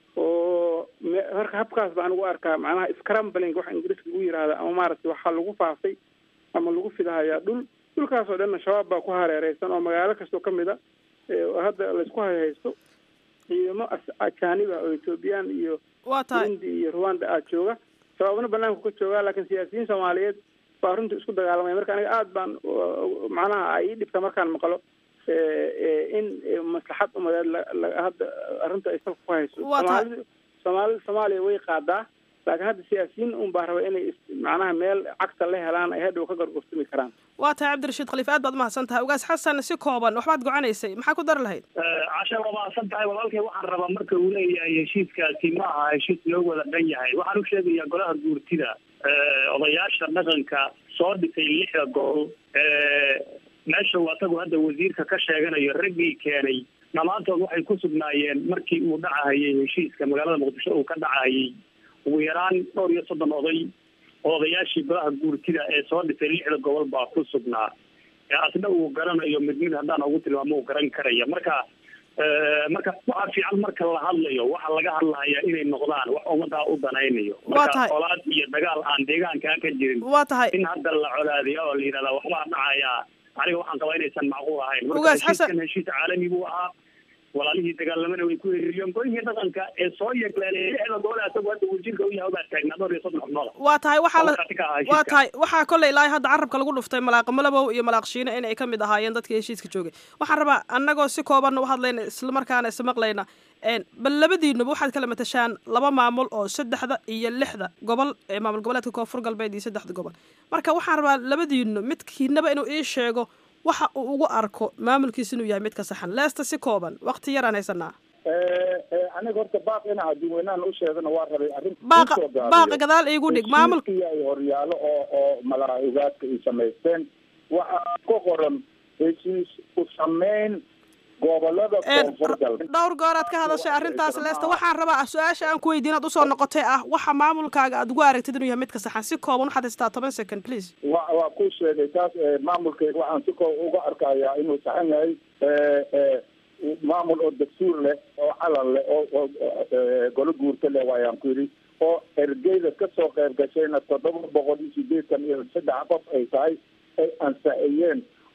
oo marka habkaas baan ugu arkaa macnaha scrambling waxa ingiriiska lagu yihahda ama maaragtay waxaa lagu faafay ama lagu fidahayaa dhul dhulkaas oo dhanna shabaab baa ku hareereysan oo magaalo kastoo kamid a hadda laysku hayhaysto ciidamo ajaanib ah oo ethoobiyan iyo burundi iyo rwanda ah jooga shabaabna banaanku ka joogaa laakiin siyaasiyiin soomaaliyeed baa runtii isku dagaalamaya marka aniga aada baan macnaha ay ii dhibta markaan maqlo in maslaxad umadeed hadda arrinta ay salka ku hayso soomaalida soomaalida soomaaliya way qaadaa laakiin hadda siyaasiyiin un baa raba inay macnaha meel cagta la helaan ay hadhow ka gorgortami karaan waa tahay cabdirashiid khaliif aad baad umahadsan tahay ugaas xasan si kooban waxbaad gocanaysay maxaa ku dari lahayd casha waa mahadsan tahay walaalkay waxaan rabaa marka uu leeyahay heshiiskaasi ma aha heshiis loo wada dhan yahay waxaan u sheegayaa golaha guurtida odayaasha dhaqanka soo dhisay lixda gobol meesha uu asagu hadda wasiirka ka sheeganayo raggii keenay dhammaantood waxay ku sugnaayeen markii uu dhacahayay heshiiska magaalada muqdisho uu ka dhacahayay ugu yaraan dhowr iyo soddon oday oo odayaashii golaha guurtida ee soo dhisay lixda gobol baa ku sugnaa asna uu garanayo mid mid haddaan ugu tilmaamo uu garan karaya marka marka waxaa fiican marka la hadlayo waxa laga hadlaya inay noqdaan wax ummadaa u danaynayo marka colaad iyo dagaal aan deegaankaa ka jirin waa tahay in hadda la colaadiyo oo la yidhahda waxbaa dhacayaa aniga waxaan qabaa inaysan macquul ahayn marka Ugaas Xasan- heshiiskan heshiis caalami buu ahaa walaalihii dagaalamana way ku heriiriyeen golihii dhaqanka ee soo yeegleelay lixda gobol asagoo hadda wasiirka u yahay baa taagnaa dhowr iyo soddon xubnooda waa tahay waxaa la Oo markhaati ka ahaa waa heshiiska. tahay waxaa kolley ilaahay hadda carabka lagu dhuftay malaaq malabow iyo malaaq shiine in ay ka mid ahaayeen dadkii heshiiska joogay waxaan rabaa annagoo si koobanna u hadlayna islamarkaana ismaqlayna een, bal labadiinuba waxaad kala matashaan laba maamul oo saddexda iyo lixda gobol ee maamul goboleedka koonfur galbeed iyo saddexda gobol marka waxaan rabaa labadiinu midkiinaba inuu ii sheego waxa uu ugu arko maamulkiisa inuu yahay mid ka saxan leesta si kooban waqti yaraan haysanaa aniga horta baaq in adduunweynahan u sheegana waa rabay arrin Baaqa- kusoo gaabiyo. baaqa gadaal iigu dhig, maamul- heshiiskii ay horyaalo oo oo malaa'igaadka ay samaysteen waxaa ku qoran heshiis u sameyn gobolada koonfur galbeed dhowr gooraad ka hadashay arrintaas leesta waxaan rabaa su-aasha aan ku weydiin aad usoo noqotay ah waxa maamulkaaga aad ugu aragtid inuu yahay mid ka saxan si kooban waxaad haystaa toban second please wa waa ku sheegay taas eh, maamulkayga waxaan si koo uga arkayaa inuu saxan yahay eh, eh, maamul oo dastuur leh oo calan leh oo oo eh, golo guurto leh waayaan ku yidhi oo ergeyda kasoo qayb gashayna toddoba boqol iyo sideetan iyo saddex qof ay tahay ay ansaxiyeen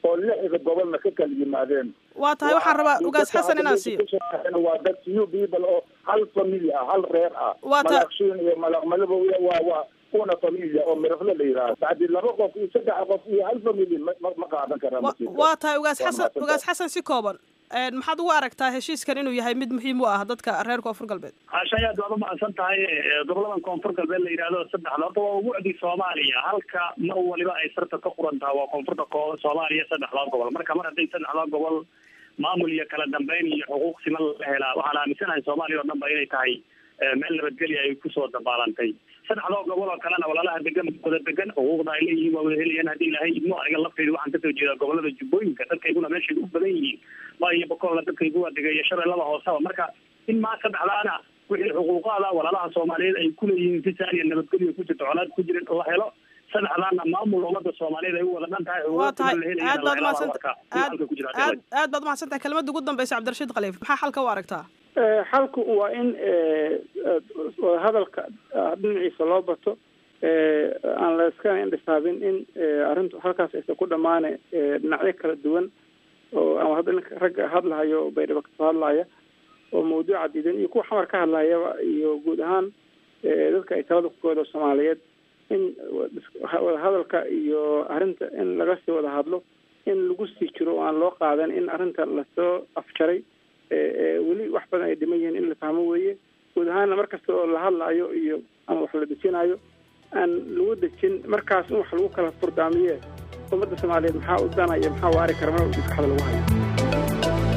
oo lixda gobolna ka kala yimaadeen waa tahay waxaan rabaa ugaas xasan inaan siiyo waa dad few people oo hal family ah hal reer ah Waa ta- malaqshiin iyo malaqmalabo iyo waa waa una familia oo mirafle la yidhaahdo bacdi laba qof iyo saddex qof iyo hal family ma ma- ma qaadan karaan Wa- masiirka. waa tahay ugaas Waa xasan mahadsantahay. ugaas xasan si kooban Een, maxaad ugu aragtaa heshiiskan inuu yahay mid muhiim u ah dadka reer koonfur galbeed caashay aad baad u mahadsan tahay Eh, goboladan koonfur galbeed la yidhaahdo saddexda horta waa ubucdi soomaaliya halka mar waliba ay sarta ka quran tahay waa koonfurta ko- soomaaliya saddexdaa gobol marka mar hadday saddexdaa gobol maamul iyo kala dambeyn iyo xuquuq siman la helaa waxaan aaminsanahay soomaaliya oo dhan ba inay tahay eh, meel nabadgelya ay kusoo dabaalantay saddexdoo gobol oo kalena walaalaha degan wada degan xuquuqda ay leeyihiin waa wada helayaan haddii ilaahay idmo aniga lafteyda waxaan kasoo jeedaa gobolada jubbooyinka dadkayguna meeshay u badan yihiin ma iyo bokolna dadkaygu waa degaya shabeellada hooseba marka in maa saddexdaana wixii xuquuqaada walaalaha soomaaliyeed ay kuleeyihiin si saaniya nabadgelyo ku jirto colaad ku jirin la helo saddexdaana maamul ummada soomaaliyeed ay u wada dhan tahay waa tahay xuquuqda la aad baad helayana umahadsanta aad ku jira aad aad baad umahadsantahay kelmadda ugu dambeysa cabdirashiid khaliif maxaa xalka u aragtaa Eh, xalku waa in eh, eh, hadalka ah, dhinaciisa loo bato eh, aan la iska indhisaabin in eh, arrintu halkaas aysan ku dhammaane eh, dhinacyo kala duwan oo ama hadda ninka ragga hadlahayo oo baydhabo kasoo hadlaya oo mawduuca diidan iyo kuwa xamar ka hadlayaba iyo guud ahaan eh, dadka ay talada ku kooda soomaaliyeed in wada hadalka iyo arrinta in laga sii wada hadlo in lagu sii jiro oo aan loo qaadan in arrinta lasoo afjaray ee ee weli wax badan ay dhiman yihiin in la fahmo weeye guud ahaana mar kasta oo la hadlaayo iyo ama wax la dejinayo aan lagu dejin markaas in wax lagu kala furdaamiye ummadda soomaaliyeed maxaa u danaya maxaa waari kara mar walba maskaxda lagu hayo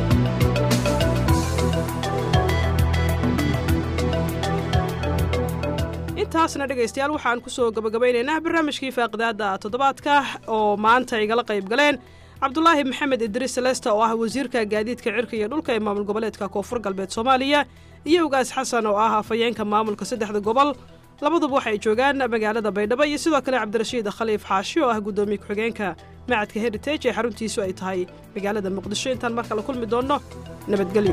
intaasna dhegaystayaal waxaan kusoo gabagabaynaynaa barnaamijkii faaqidaada toddobaadka oo maanta igala qayb galeen cabdulaahi maxamed idriis selesta oo ah wasiirka gaadiidka cirka iyo dhulka ee maamul goboleedka koonfur galbeed soomaaliya iyo ugaas xasan oo ah afhayeenka maamulka saddexda gobol labaduba waxay joogaan magaalada baydhabo iyo sidoo kale cabdirashiid khaliif xaashi oo ah guddoomiye ku-xigeenka macadka heritage ee xaruntiisu ay tahay magaalada muqdisho intaan mar kale kulmi doonno nabadgelyo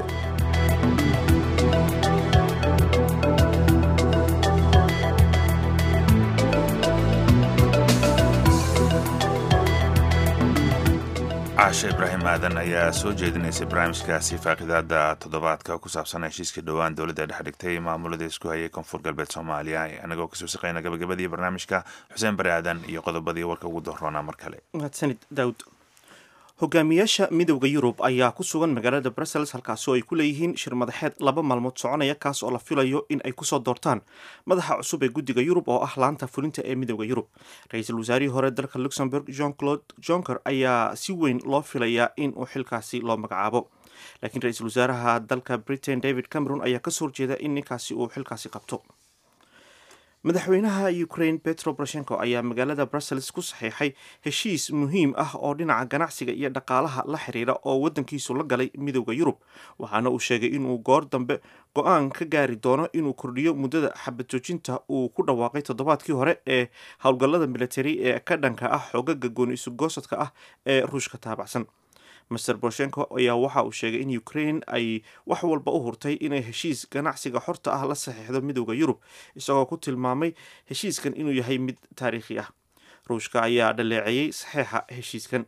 caashe ibraahim aadan ayaa soo jeedinaysay barnaamijkaasi faaqidaada toddobaadka ku saabsan heshiiska dhowaan dowladda dhex dhigtay maamulada isku hayay koonfur galbeed soomaaliya anagoo kasoo shaqeyna gabagabadii barnaamijka xuseen bari aadan iyo qodobadii warka ugu dooroona mar kale mahadsanid daawud hogaamiyaasha midowda yurub ayaa ku sugan magaalada brussels halkaasi oo ay ku leeyihiin shir madaxeed laba maalmood soconaya kaas oo la filayo in ay kusoo doortaan madaxa cusub ee guddiga yurub oo ah laanta fulinta ee midowda yurub ra-iisul wasaarihii hore dalka luxembourg jean claude jonker ayaa si weyn loo filayaa in uu xilkaasi loo magacaabo laakiin ra-iisul wasaaraha dalka britain david cameron ayaa kasoo horjeeda in ninkaasi uu xilkaasi qabto madaxweynaha ukraine petro poroshenko ayaa magaalada brussels ku saxiixay heshiis muhiim ah oo dhinaca ganacsiga iyo dhaqaalaha la xiriira oo wadankiisu la galay midowda yurub waxaana uu sheegay inuu goor dambe go-aan ka gaari doono inuu kordhiyo muddada xabad joojinta uu ku dhawaaqay toddobaadkii hore ee howlgallada militari ee ka dhanka ah xoogaga gooni isugoosadka ah ee ruushka taabacsan master boroshenko ayaa waxa uu sheegay in ukraine ay wax walba u hurtay inay heshiis ganacsiga xorta ah la saxiixdo midowda yurub isagoo ku tilmaamay heshiiskan inuu yahay mid taariikhi ah ruushka ayaa dhaleeceeyey saxeixa heshiiskan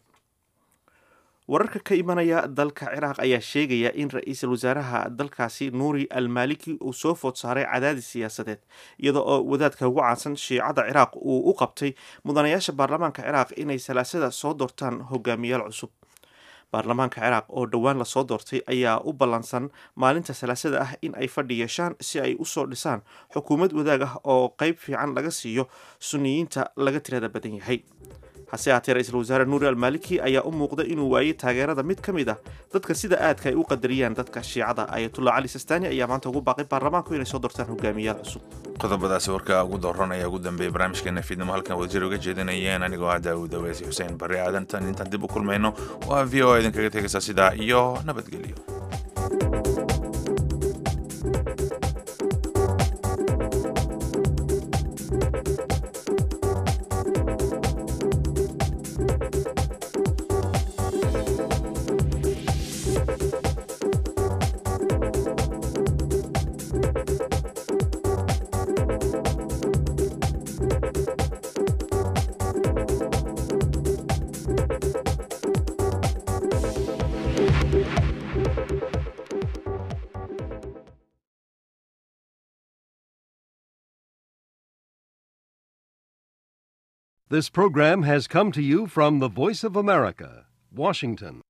wararka ka imanaya dalka ciraaq ayaa sheegaya in ra-iisul wasaaraha dalkaasi nuuri al maliki uu soo food saaray cadaadis siyaasadeed iyada oo wadaadka ugu caansan shiicada ciraaq uu u qabtay mudanayaasha baarlamaanka ciraaq inay salaasada soo doortaan hogaamiyaal cusub baarlamaanka ciraaq oo dhowaan lasoo doortay ayaa u ballansan maalinta salaasada ah in ay fadhi yeeshaan si ay usoo dhisaan xukuumad wadaag ah oo qeyb fiican laga siiyo suniyiinta laga tirada badan yahay hase haatee ra-iisul wasaare nuuri almaliki ayaa u muuqda inuu waayey taageerada mid ka mid ah dadka sida aadka ay u qadariyaan dadka shiicada ayatullah cali sistani ayaa maanta ugu baaqay baarlamaanku inay soo doortaan hogaamiyaal cusub qodobadaasi warka ugu dooran ayaa ugu dambeeyay barnaamijkeena fiidnimo halkan wadajir uga jeedinayeen anigoo ah daawud aweesi xuseen barre aadan tan intaan dib u kulmayno waa v o a idinkaga tegaysa sidaa iyo nabadgelyo This program has come to you from the Voice of America, Washington.